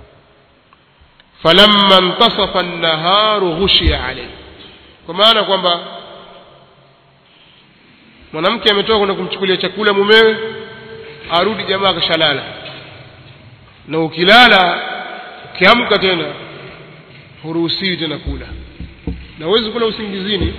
falamma intasafa an-naharu ghushiya alayhi kwa maana kwamba mwanamke ametoka kwenda kumchukulia chakula mumewe arudi jamaa akashalala na ukilala ukiamka tena huruhusiwi tena kula na huwezi kula usingizini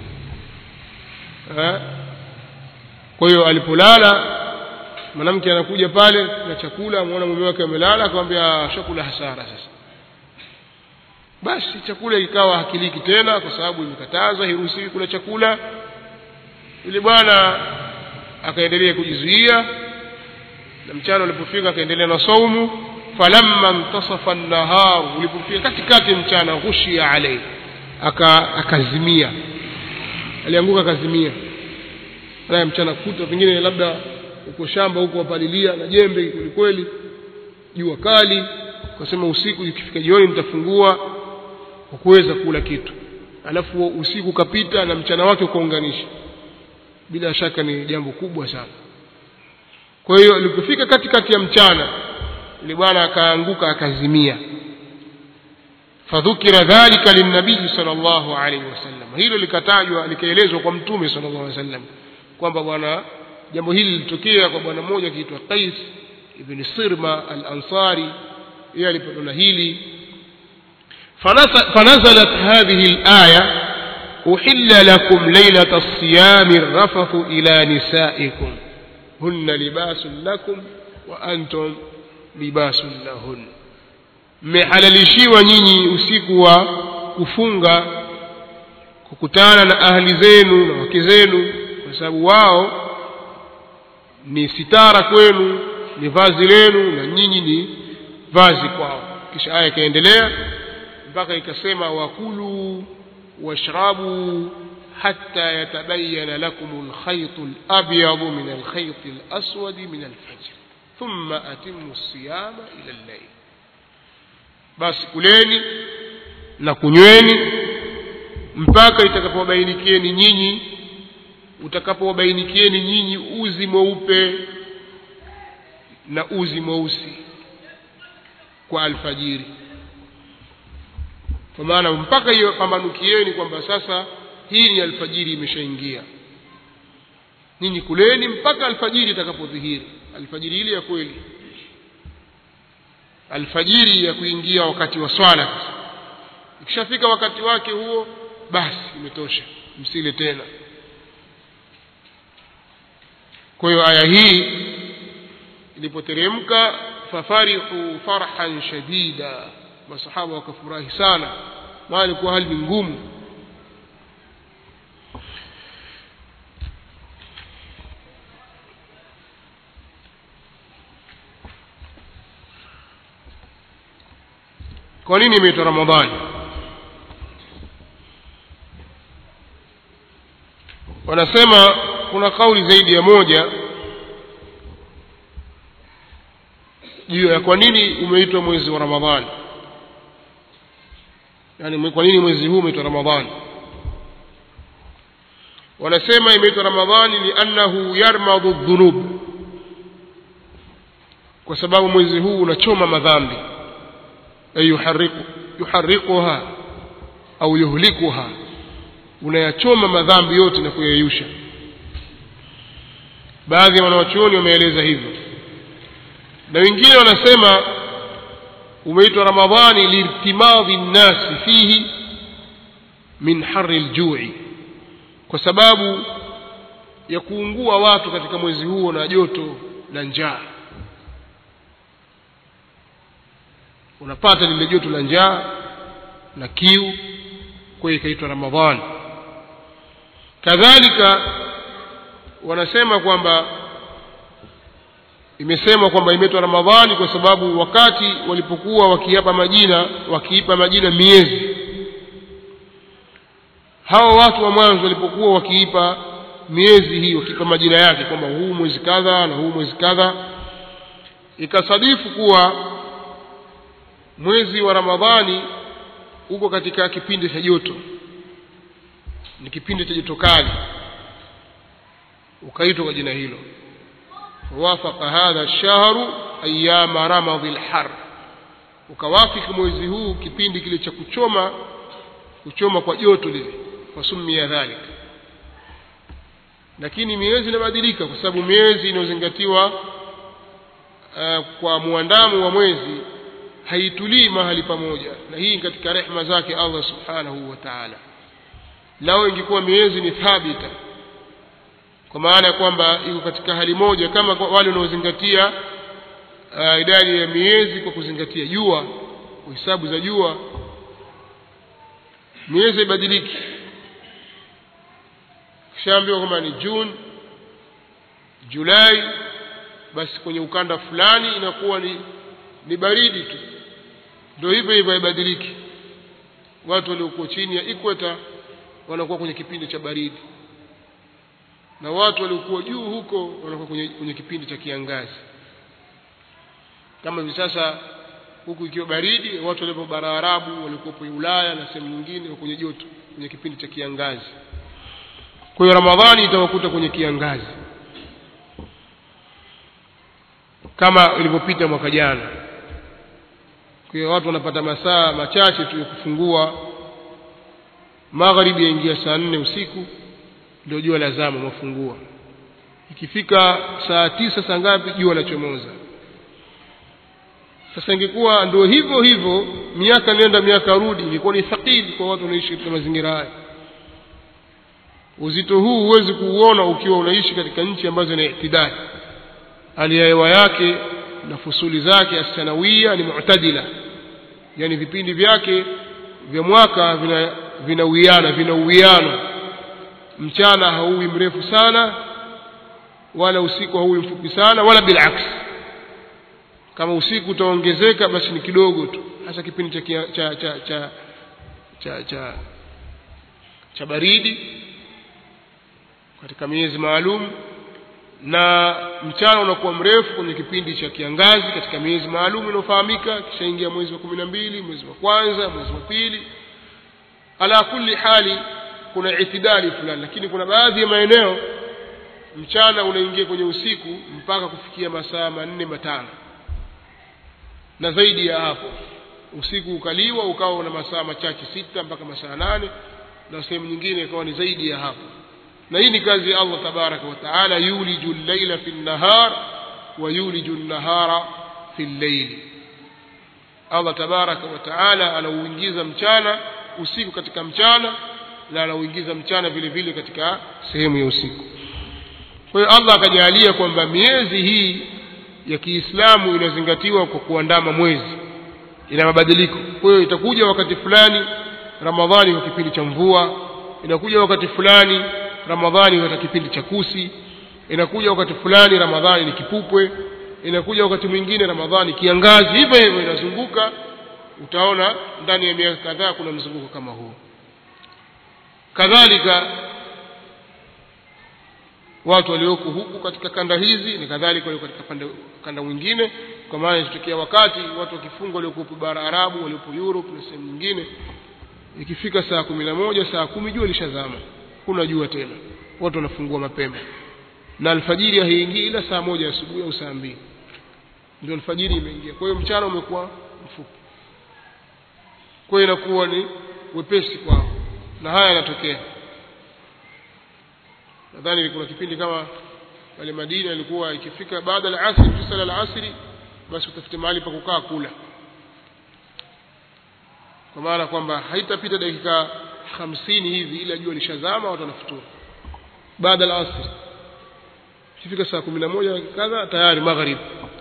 eh? kwa hiyo alipolala mwanamke anakuja pale na chakula amuona mume wake amelala akamwambia shakula hasara sasa basi chakula ikawa hakiliki tena kwa sababu imekatazwa hiruhusiwi kula chakula yule bwana akaendelea kujizuia na mchana ulipofika akaendelea na saumu falamma intasafa an-nahar ulipofika katikati mchana ghushia alayhi aka akazimia alianguka akazimia naye mchana kuta pengine labda uko shamba huko wapalilia na jembe kweli kweli jua kali kasema usiku ikifika jioni nitafungua kwa kuweza kula kitu alafu usiku ukapita na mchana wake ukaunganisha bila shaka ni jambo kubwa sana kwa hiyo alipofika katikati ya mchana yule bwana akaanguka akazimia fadhukira dhalika linnabii sallallahu alaihi wasallam hilo likatajwa likaelezwa kwa mtume sallallahu alaihi wasallam kwamba bwana jambo hili lilitokea kwa bwana mmoja akiitwa Qais ibn Sirma al-Ansari yeye alipotona hili فنزلت هذه الآية أحل لكم ليلة الصيام الرفث إلى نسائكم هن لباس لكم وأنتم لباس لهن mmehalalishiwa nyinyi usiku wa kufunga kukutana na ahli zenu na wake zenu kwa sababu wao ni sitara kwenu ni vazi lenu na nyinyi ni vazi kwao kisha aya ikaendelea mpaka ikasema wakulu washrabu hatta yatabayana lakum alkhayt alabyad min alkhayt alaswad min alfajr thumma atimmu siyama ila al-layl basi kuleni na kunyweni mpaka itakapowabainikieni nyinyi utakapowabainikieni nyinyi uzi mweupe na uzi mweusi kwa alfajiri kwa maana mpaka hiyo pambanukieni kwamba sasa hii ni alfajiri imeshaingia ninyi kuleni mpaka alfajiri itakapodhihiri alfajiri ile ya kweli alfajiri ya kuingia wakati wa swala ikishafika wakati wake huo basi imetosha msile tena kwa hiyo aya hii ilipoteremka fafarihu farhan shadida masahaba wakafurahi sana maana ilikuwa hali ni ngumu kwa nini imeitwa ramadhani wanasema kuna kauli zaidi ya moja juu ya kwa nini umeitwa mwezi wa ramadhani yani kwa nini mwezi huu umeitwa ramadhani wanasema imeitwa ramadhani liannahu yarmadhu dhunub kwa sababu mwezi huu unachoma madhambi ay yuharriku yuharrikuha au yuhlikuha unayachoma madhambi yote na kuyayusha baadhi ya wanawachuoni wameeleza hivyo na wengine wanasema umeitwa ramadhani liirtimadhi nnasi fihi min hari ljui kwa sababu ya kuungua watu katika mwezi huo na joto la njaa unapata lile joto la njaa na kiu kwa hiyo ikaitwa ramadhani kadhalika wanasema kwamba imesemwa kwamba imeitwa ramadhani kwa sababu wakati walipokuwa wakiapa majina wakiipa majina miezi hawa watu wa mwanzo walipokuwa wakiipa miezi hii wakiipa majina yake kwamba huu mwezi kadha na huu mwezi kadha ikasadifu kuwa mwezi wa ramadhani uko katika kipindi cha joto ni kipindi cha joto kali ukaitwa kwa jina hilo wafaka hadha lshahru ayama ramadhi lhar ukawafiki mwezi huu kipindi kile cha kuchoma kuchoma kwa joto lile wasumia dhalik lakini miezi inabadilika kwa sababu miezi inayozingatiwa uh, kwa muandamo wa mwezi haitulii mahali pamoja na hii katika rehma zake allah subhanahu wa taala lao ingekuwa miezi ni thabita kwa maana ya kwamba iko katika hali moja kama wale wanaozingatia uh, idadi ya miezi kwa kuzingatia jua hisabu za jua miezi ibadiliki kishaambiwa kwamba ni juni julai basi kwenye ukanda fulani inakuwa ni ni baridi tu ndio hivyo hivyo haibadiliki watu waliokuwa chini ya ikweta wanakuwa kwenye kipindi cha baridi na watu waliokuwa juu huko wanakuwa kwenye, kwenye kipindi cha kiangazi kama hivi sasa huku ikiwa baridi watu waliopo bara arabu waliokuwepo ulaya na sehemu nyingine kwenye joto kwenye kipindi cha kiangazi kwa hiyo ramadhani itawakuta kwenye kiangazi kama ilivyopita mwaka jana kwa hiyo watu wanapata masaa machache tu ya kufungua magharibi yaingia saa nne usiku ndio jua la zama mafungua ikifika saa tisa saa ngapi jua lachomoza sasa ingekuwa ndio hivyo hivyo miaka nenda miaka rudi ingekuwa ni thaqili kwa watu wanaishi katika mazingira haya uzito huu huwezi kuuona ukiwa unaishi katika nchi ambazo ni itidali hali ya hewa yake na fusuli zake asanawia ni mu'tadila yani vipindi vyake vya mwaka vina vinawiana vina uwiano mchana hauwi mrefu sana wala usiku hauwi mfupi sana wala bilaks kama usiku utaongezeka basi ni kidogo tu hasa kipindi cha cha cha cha cha, cha, cha baridi katika miezi maalum na mchana unakuwa mrefu kwenye kipindi cha kiangazi katika miezi maalum inayofahamika kishaingia mwezi wa kumi na mbili mwezi wa kwanza mwezi wa pili ala kulli hali kuna itidali fulani lakini kuna baadhi ya maeneo mchana unaingia kwenye usiku mpaka kufikia masaa manne matano na zaidi ya hapo usiku ukaliwa ukawa una masaa machache sita mpaka masaa nane na sehemu nyingine ikawa ni zaidi ya hapo na hii ni kazi ya Allah tabaraka wa taala yuliju llaila fi nnahar wa yuliju nnahara fi llaili Allah tabaraka wa taala anauingiza mchana usiku katika mchana na anauingiza mchana vile vile katika sehemu ya usiku kwa hiyo Allah akajalia kwamba miezi hii ya Kiislamu inazingatiwa kwa kuandama mwezi ina mabadiliko kwa hiyo itakuja wakati fulani Ramadhani kwa kipindi cha mvua inakuja wakati fulani Ramadhani katika kipindi cha kusi inakuja wakati fulani Ramadhani ni kipupwe inakuja wakati mwingine Ramadhani kiangazi hivyo hivyo inazunguka utaona ndani ya miaka kadhaa kuna mzunguko kama huu kadhalika watu walioko huku katika kanda hizi ni kadhalika walio katika pande, kanda mwingine kwa maana inatokea wakati watu wakifunga waliokuwepo bara Arabu waliopo Europe na sehemu nyingine ikifika saa kumi na moja saa kumi jua lishazama kuna jua tena watu wanafungua mapema na alfajiri haiingii ila saa moja asubuhi au saa mbili ndio alfajiri imeingia kwa hiyo mchana umekuwa mfupi kwa hiyo inakuwa ni wepesi kwao na haya yanatokea nadhani kuna kipindi kama pale Madina ilikuwa ikifika baada ya asri tusala al-asri basi utafute mahali pa kukaa kula kwa maana kwamba haitapita dakika hamsini hivi ila jua lishazama watu wanafuturu baada ya asri ikifika saa kumi na moja kadha tayari maghrib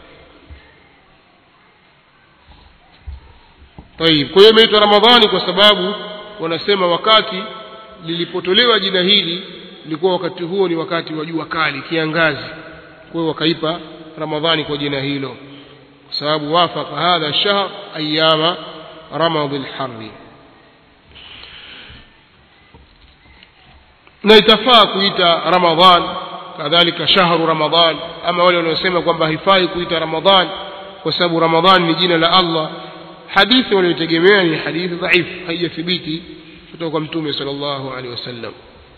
طيب kwa hiyo imeitwa ramadhani kwa sababu wanasema wakati lilipotolewa jina hili ilikuwa wakati huo ni wakati wa jua kali kiangazi kwa hiyo wakaipa ramadhani kwa jina hilo kwa sababu wafaka hadha shahr ayama ramadhi lharri na itafaa kuita ramadhan kadhalika shahru ramadhan ama wale wanaosema kwamba haifai kuita ramadhan kwa sababu ramadhan ni jina la allah hadithi wanayotegemea ni hadithi dhaifu haijathibiti kutoka kwa mtume sallallahu alaihi wasallam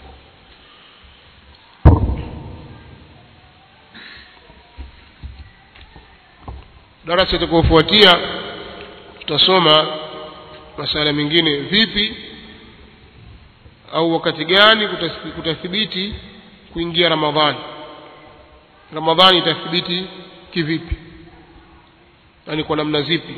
darasa itakayofuatia tutasoma masala mengine vipi au wakati gani kutathibiti kuingia ramadhani ramadhani itathibiti kivipi yaani kwa namna zipi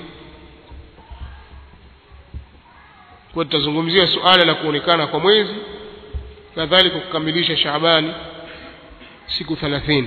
kwa tutazungumzia suala la kuonekana kwa mwezi kadhalika kukamilisha Shaabani siku 30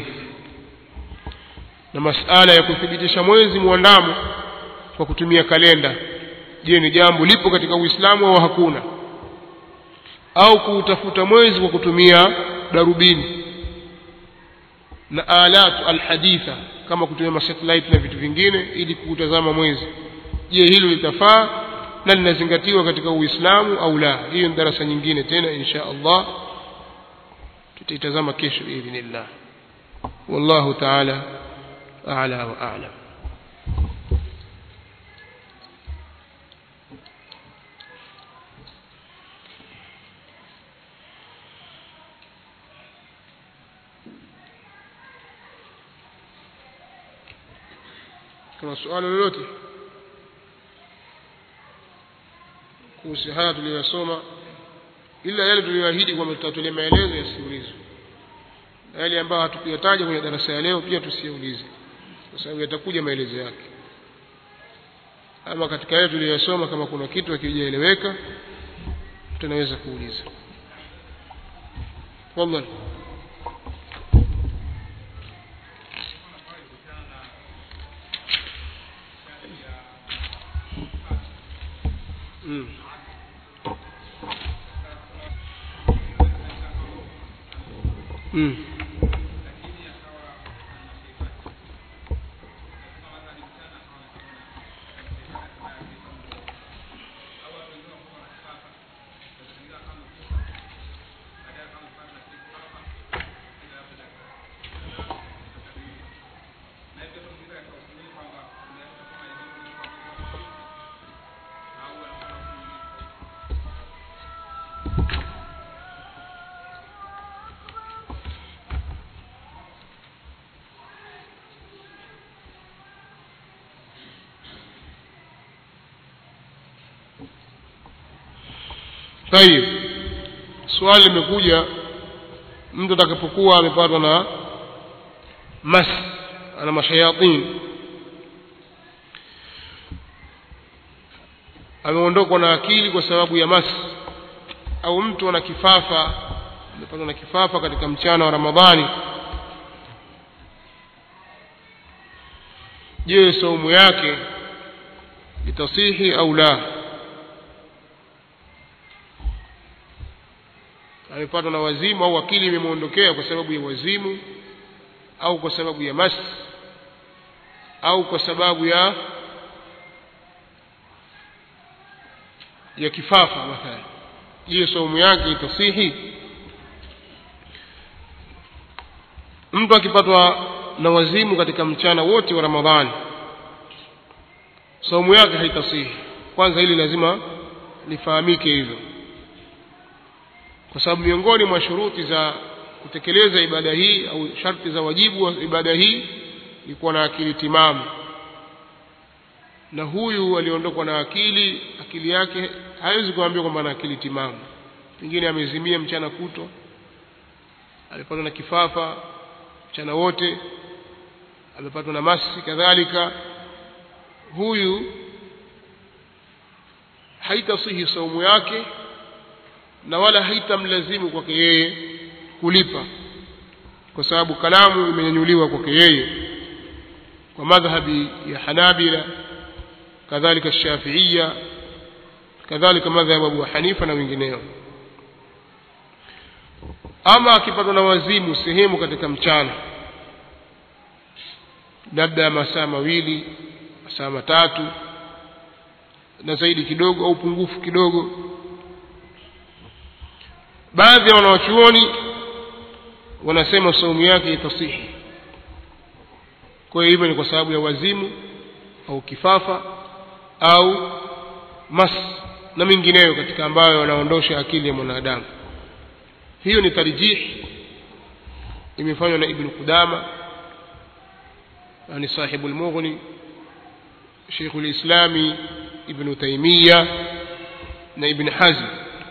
na masala ya kuthibitisha mwezi muandamo kwa kutumia kalenda je ni jambo lipo katika Uislamu au hakuna au kuutafuta mwezi kwa kutumia darubini na alatu alhaditha kama kutumia masatellite na vitu vingine ili kutazama mwezi je hilo litafaa na linazingatiwa katika Uislamu au la hiyo ni darasa nyingine tena insha Allah tutaitazama kesho biidhnillah wallahu ta'ala a'la wa a'lam kuna swali lolote kuhusu haya tuliyosoma ila yale tuliyoahidi kwamba tutatolea maelezo yasiulizwe na yale ambayo hatukuyataja kwenye darasa ya leo pia tusiulize kwa sababu yatakuja maelezo yake ama katika yale tuliyosoma kama kuna kitu hakijaeleweka tunaweza kuuliza tafadhali mm. Mm. tayib swali limekuja mtu atakapokuwa amepatwa na mas ana mashayatin ameondokwa na akili kwa sababu ya mas au mtu ana kifafa amepatwa na kifafa katika mchana wa ramadhani je saumu yake itasihi au la amepatwa na wazimu au akili imemwondokea kwa sababu ya wazimu au kwa sababu ya mas au kwa sababu ya ya kifafa mathalan hiyo saumu yake itasihi mtu akipatwa na wazimu katika mchana wote wa ramadhani saumu yake haitasihi kwanza hili lazima lifahamike hivyo kwa sababu miongoni mwa shuruti za kutekeleza ibada hii au sharti za wajibu wa ibada hii ni kuwa na akili timamu na huyu aliondokwa na akili akili yake hawezi kuambia kwamba ana akili timamu pengine amezimia mchana kutwa amepatwa na kifafa mchana wote amepatwa na masi kadhalika huyu haitasihi saumu yake na wala haitamlazimu kwake yeye kulipa kwa sababu kalamu imenyanyuliwa kwake yeye kwa madhhabi ya Hanabila kadhalika Shafiia kadhalika madhhabu Abu Hanifa na wengineo ama akipatwa na wazimu sehemu katika mchana labda masaa mawili masaa matatu na zaidi kidogo au pungufu kidogo baadhi ya wanawachuoni wanasema saumu yake itasihi kwa hiyo hivyo ni kwa sababu ya wazimu au kifafa au mas na mengineyo katika ambayo wanaondosha akili ya mwanadamu hiyo ni tarjih imefanywa na ibn Qudama yani sahibu al-Mughni Sheikh al-Islami ibn Taymiyyah na ibn Hazm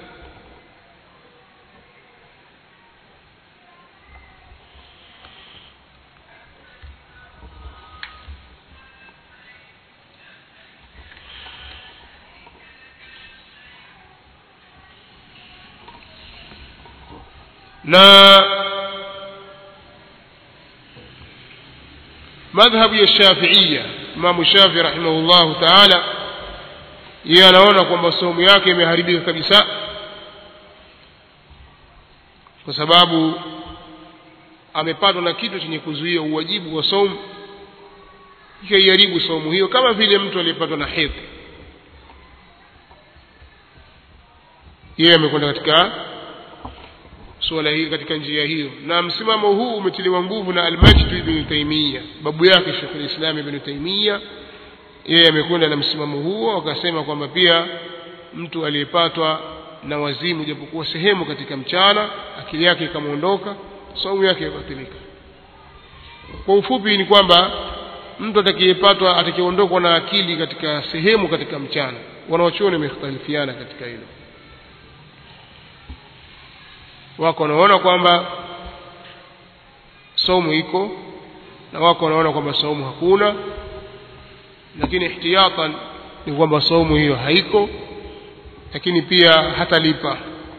na madhhabu ya Shafiia Imam Shafi rahimahullahu taala yeye anaona kwamba saumu yake imeharibika kabisa kwa sababu amepatwa na kitu chenye kuzuia uwajibu wa saumu ikaiharibu saumu hiyo kama vile mtu aliyepatwa na hedhi yeye amekwenda katika suala hili katika njia hiyo na msimamo huu umetiliwa nguvu na al-Majd ibn Taymiyyah babu yake Sheikh al-Islam ibn Taymiyyah yeye amekwenda na msimamo huo akasema kwamba pia mtu aliyepatwa na wazimu japokuwa sehemu katika mchana akili yake ikamwondoka saumu yake ibatilika kwa ufupi ni kwamba mtu atakayepatwa atakayeondokwa na akili katika sehemu katika mchana wanaochuoni wamekhtalifiana katika hilo wako wanaona kwamba saumu iko na wako wanaona kwamba saumu hakuna lakini ihtiyatan ni kwamba saumu hiyo haiko lakini pia hatalipa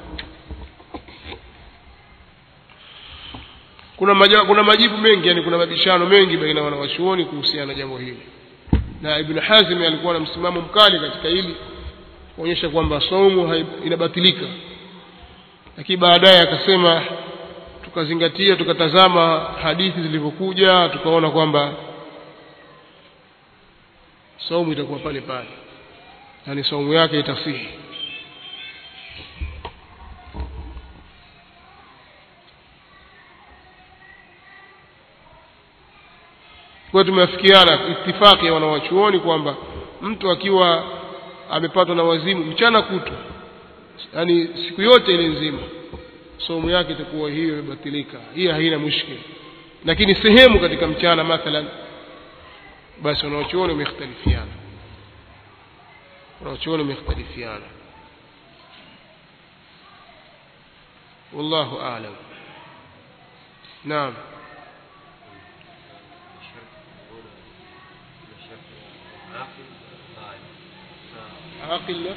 kuna maja, kuna majibu mengi yani kuna mabishano mengi baina ya wanawachuoni kuhusiana na jambo hili na Ibn Hazm alikuwa na msimamo mkali katika hili kuonyesha kwamba saumu inabatilika lakini baadaye akasema tukazingatia tukatazama hadithi zilivyokuja tukaona kwamba saumu itakuwa pale pale yani saumu yake itasihi kwa tumeafikiana itifaki ya wanawachuoni kwamba mtu akiwa amepatwa na wazimu mchana kutwa yani siku yote ile nzima somo yake itakuwa hiyo imebatilika hiyo haina mushkil lakini sehemu katika mchana mathalan basi wanaochuoni wamekhtalifiana wanaochuoni wamekhtalifiana wallahu aalam naam عاقل لا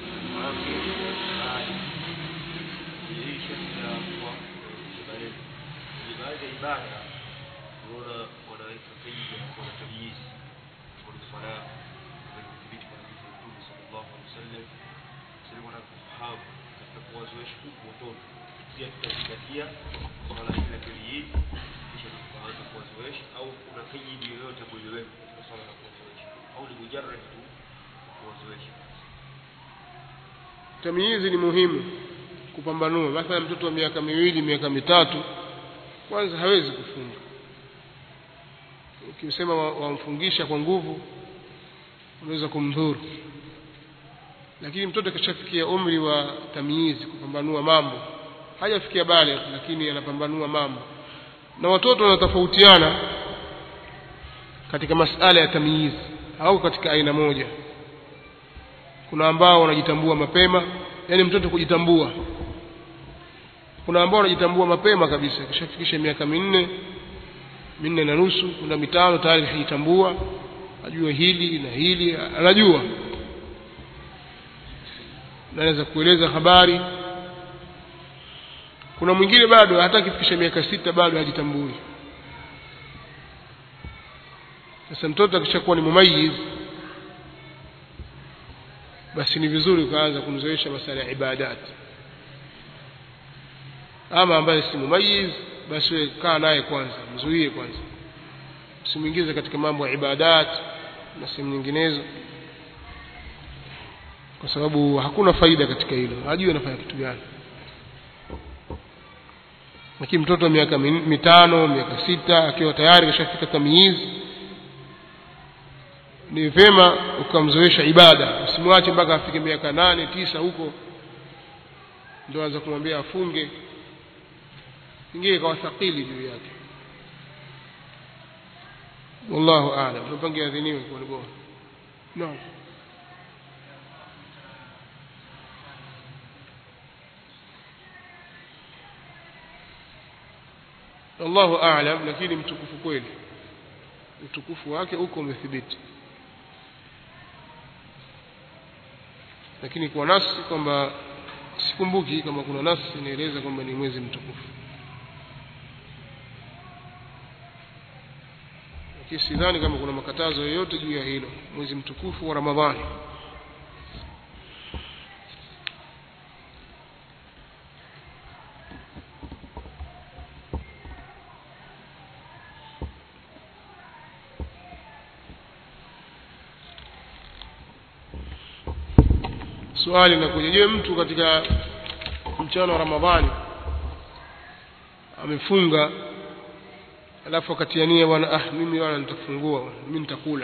baadhi ya ibada unaona wanaweka faida kuna tamyiz kuna swala imethibiti kwa hadithi ya Mtume sallallahu alaihi wasallam sisi wanataka kufahamu katika kuwazoesha huku watoto pia tutazingatia swala hili la tamyiz kisha tukaanza kuwazoesha au kuna faida yoyote ambayo iliwekwa katika swala la kuwazoesha au ni mujarrad tu kuwazoesha tamyizi ni muhimu kupambanua mathalan mtoto wa miaka miwili miaka mitatu kwanza hawezi kufunga ukisema wamfungisha kwa nguvu unaweza kumdhuru lakini mtoto akishafikia umri wa tamyizi kupambanua mambo hajafikia bale lakini anapambanua mambo na watoto wanatofautiana katika masala ya tamyizi au katika aina moja kuna ambao wanajitambua mapema yani mtoto kujitambua kuna ambao wanajitambua mapema kabisa kishafikisha miaka minne minne na nusu kuna mitano tayari kishajitambua ajua hili na hili anajua naweza kueleza habari kuna mwingine bado hata akifikisha miaka sita bado hajitambui sasa mtoto akishakuwa ni mumayiz basi ni vizuri ukaanza kumzoesha masala ya ibadat ama ambaye si mumayiz basi wewe kaa naye kwanza mzuie kwanza usimwingize katika mambo ya ibadat na sehemu nyinginezo kwa sababu hakuna faida katika hilo hajui anafanya kitu gani lakini mtoto wa miaka mitano miaka sita akiwa tayari kashafika tamyizi ni vyema ukamzoesha ibada usimwache mpaka afike miaka nane tisa huko ndio anza kumwambia afunge ingine ikawa thaqili juu yake wallahu aalam tupange adhiniwe kwa bora naam Allahu aalam lakini mtukufu kweli utukufu wake uko umethibiti lakini kwa nasi kwamba sikumbuki kama kuna nasi inaeleza kwamba ni mwezi mtukufu lakini sidhani kama kuna makatazo yoyote juu ya hilo mwezi mtukufu wa Ramadhani swali linakuja je mtu katika mchana wa ramadhani amefunga alafu akatiania bwana ah mimi bwana nitafungua mimi nitakula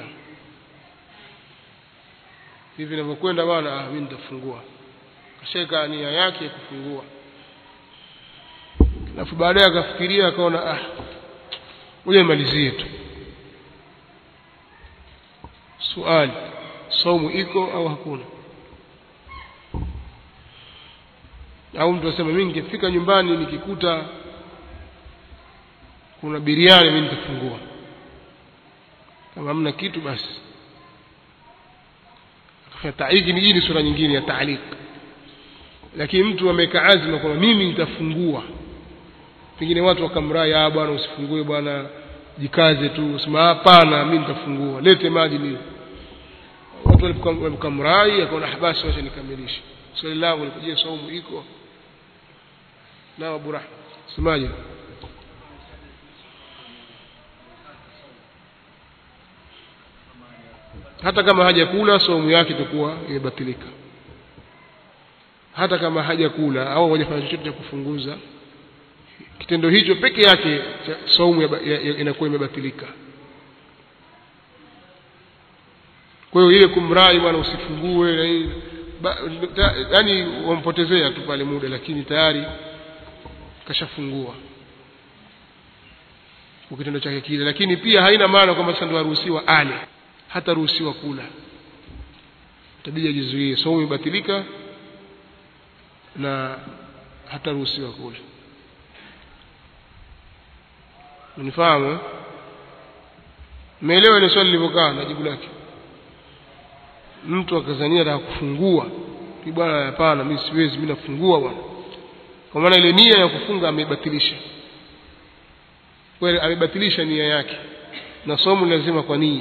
hivi ninavyokwenda bwana ah mimi nitafungua kasheka nia yake ya kufungua alafu baadaye akafikiria akaona ah ngoja nimalizie tu swali saumu iko au hakuna au mtu asema mimi nikifika nyumbani nikikuta kuna biriani mimi nitafungua kama hamna kitu basi hiki ni hii ni sura nyingine ya taaliq lakini mtu ameweka azma kwamba mimi nitafungua pengine watu wakamrai ah bwana usifungue bwana jikaze tu usema hapana mimi nitafungua lete maji ni watu walipokamrai akaona basi wacha nikamilishe swali langu likuje saumu iko na Abu Rahma semaje hata kama hajakula saumu yake itakuwa imebatilika hata kama hajakula au hajafanya chochote cha kufunguza kitendo hicho peke yake saumu inakuwa imebatilika kwa hiyo ile kumrai bwana usifungue na yani wampotezea tu pale muda lakini tayari kashafungua kwa kitendo chake kile lakini pia haina maana kwamba sasa ndio aruhusiwa ale hata ruhusiwa kula tabia jizuie saumu imebatilika na hata ruhusiwa kula unifahamu umeelewa ile swali lilivyokaa na jibu lake mtu akazania ataka kufungua ni bwana hapana mimi siwezi mimi nafungua bwana kwa maana ile nia ya kufunga ameibatilisha kweli amebatilisha nia yake na somo lazima kwa nia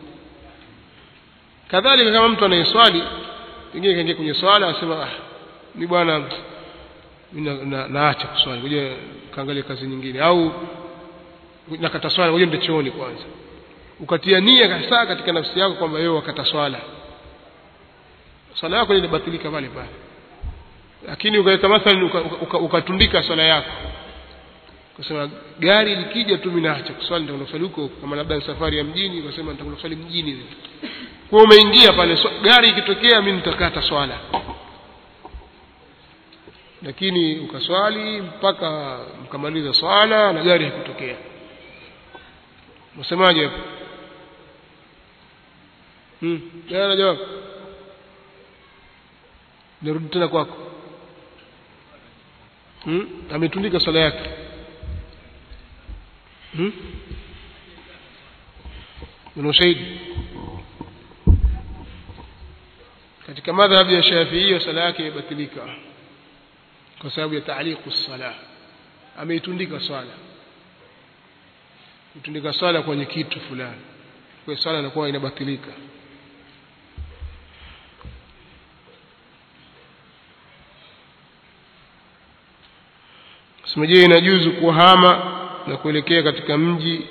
kadhalika kama mtu anayeswali pengine kaingia kwenye swala asema ah ni bwana mimi na, na, naacha kuswali ngoja kaangalia kazi nyingine au nakata swala ngoja ndio chooni kwanza ukatia nia kabisa katika nafsi yako kwamba wewe wakata swala swala yako inabatilika pale pale lakini ukaweka mathalan ukatundika uka, uka swala yako ukasema gari likija tu mimi naacha kuswali nitakwenda kuswali huko kama labda ni safari ya mjini ukasema nitakwenda kuswali mjini kwa umeingia pale so, gari ikitokea mimi nitakata swala lakini ukaswali mpaka mkamaliza swala na gari haikutokea unasemaje hapo hmm jana jawab nirudi tena kwako hmm ametundika swala yake hmm una ushahidi katika madhhabi ya Shafi'i sala yake imebatilika kwa sababu ya taaliqu sala ameitundika swala kutundika swala kwenye kitu fulani kwa swala inakuwa inabatilika Simeje inajuzu kuhama na kuelekea katika mji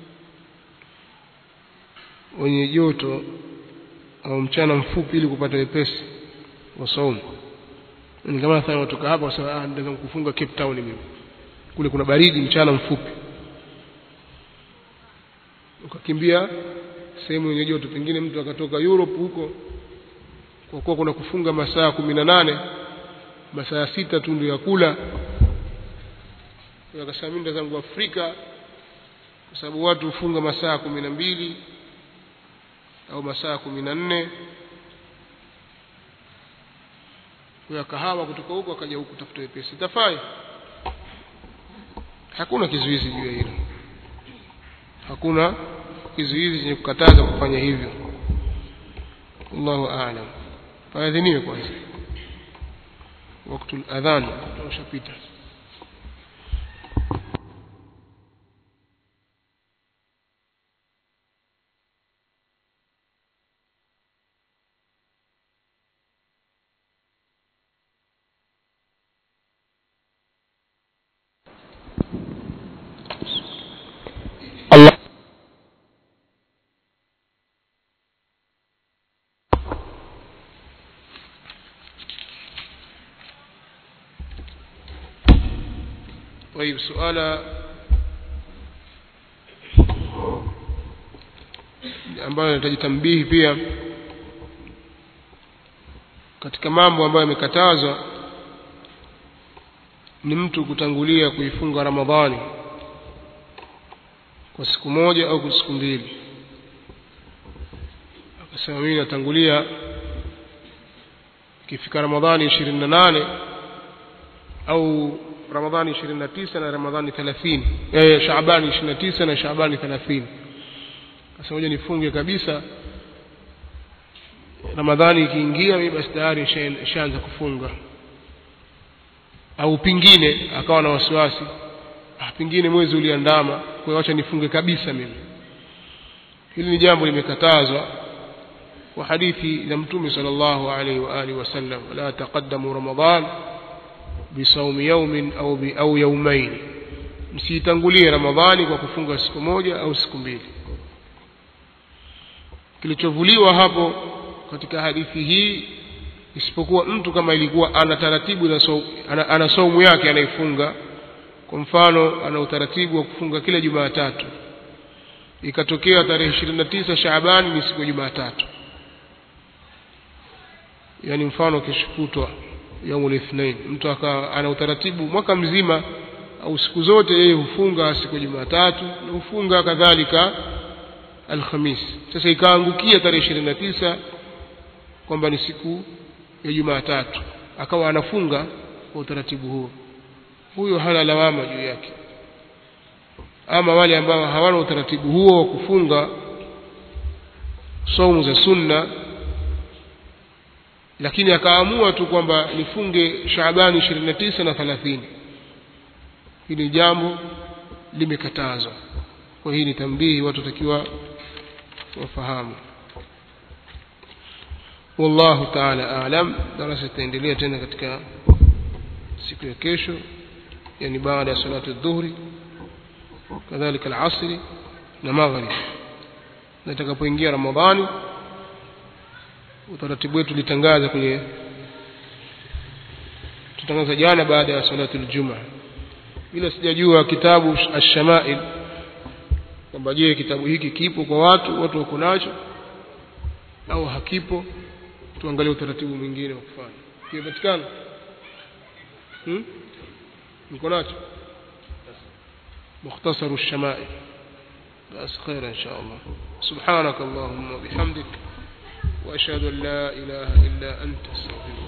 wenye joto au mchana mfupi ili kupata wepesi wa saumu ni kama sasa watoka hapa wasema ah ndio kufunga Cape Town mimi kule kuna baridi mchana mfupi ukakimbia sehemu yenye joto pengine mtu akatoka Europe huko kwa kuwa kuna kufunga masaa kumi na nane masaa sita tu ndio ya kula akasema mimi zangu Afrika kwa sababu watu hufunga masaa kumi na mbili au masaa kumi na nne kwa kahawa kutoka huko akaja huku tafuta wepesi tafai hakuna kizuizi juu ya hilo hakuna kizuizi chenye kukataza kufanya hivyo Allahu a'lam faadhiniwe kwanza wakati adhan ushapita Allah طيب سؤال ambayo inahitaji tambihi pia katika mambo ambayo yamekatazwa ni mtu kutangulia kuifunga Ramadhani kwa siku moja au kwa siku mbili akasema mimi natangulia ikifika Ramadhani ishirini na nane au Ramadhani ishirini na tisa na Ramadhani thelathini eh, Shaabani ishirini na tisa na Shaabani thelathini sasa moja nifunge kabisa Ramadhani ikiingia mimi basi tayari nishaanza kufunga au pingine akawa na wasiwasi ah, pingine mwezi uliandama kwa hiyo acha nifunge kabisa mimi hili ni jambo limekatazwa kwa hadithi ya mtume sallallahu alaihi wa alihi wasallam la taqaddamu ramadan bisawmi yawmin au bi au yawmain msitangulie ramadhani kwa kufunga siku moja au siku mbili kilichovuliwa hapo katika hadithi hii isipokuwa mtu kama ilikuwa ana taratibu na so, ana, ana saumu yake anaifunga kwa mfano ana utaratibu wa kufunga kila Jumatatu ikatokea tarehe 29 Shaaban ni siku ya Jumatatu yani mfano kishukutwa yaumul ithnain mtu aka ana utaratibu mwaka mzima au siku zote yeye hufunga siku ya Jumatatu na hufunga kadhalika Alhamis sasa ikaangukia tarehe 29 kwamba ni siku ya Jumatatu akawa anafunga kwa utaratibu huo huyo hana lawama juu yake ama wale ambao hawana utaratibu huo wa kufunga saumu za sunna lakini akaamua tu kwamba nifunge Shaabani 29 na 30 hili jambo limekatazwa kwa hii ni tambihi watu takiwa wafahamu wallahu ta'ala a'lam darasa itaendelea tena katika siku ya kesho yani baada ya salatu dhuhri kadhalika al-asri na maghrib na itakapoingia ramadhani utaratibu wetu litangaza kwenye tutangaza jana baada ya salatu al-juma bila sijajua kitabu ash-shama'il kwamba je kitabu hiki kipo kwa watu watu wako nacho au hakipo tuangalie utaratibu mwingine wa kufanya kimepatikana hmm? mko nacho مختصر الشمائل بس خير إن شاء الله سبحانك اللهم وبحمدك وأشهد أن لا إله إلا أنت استغفرك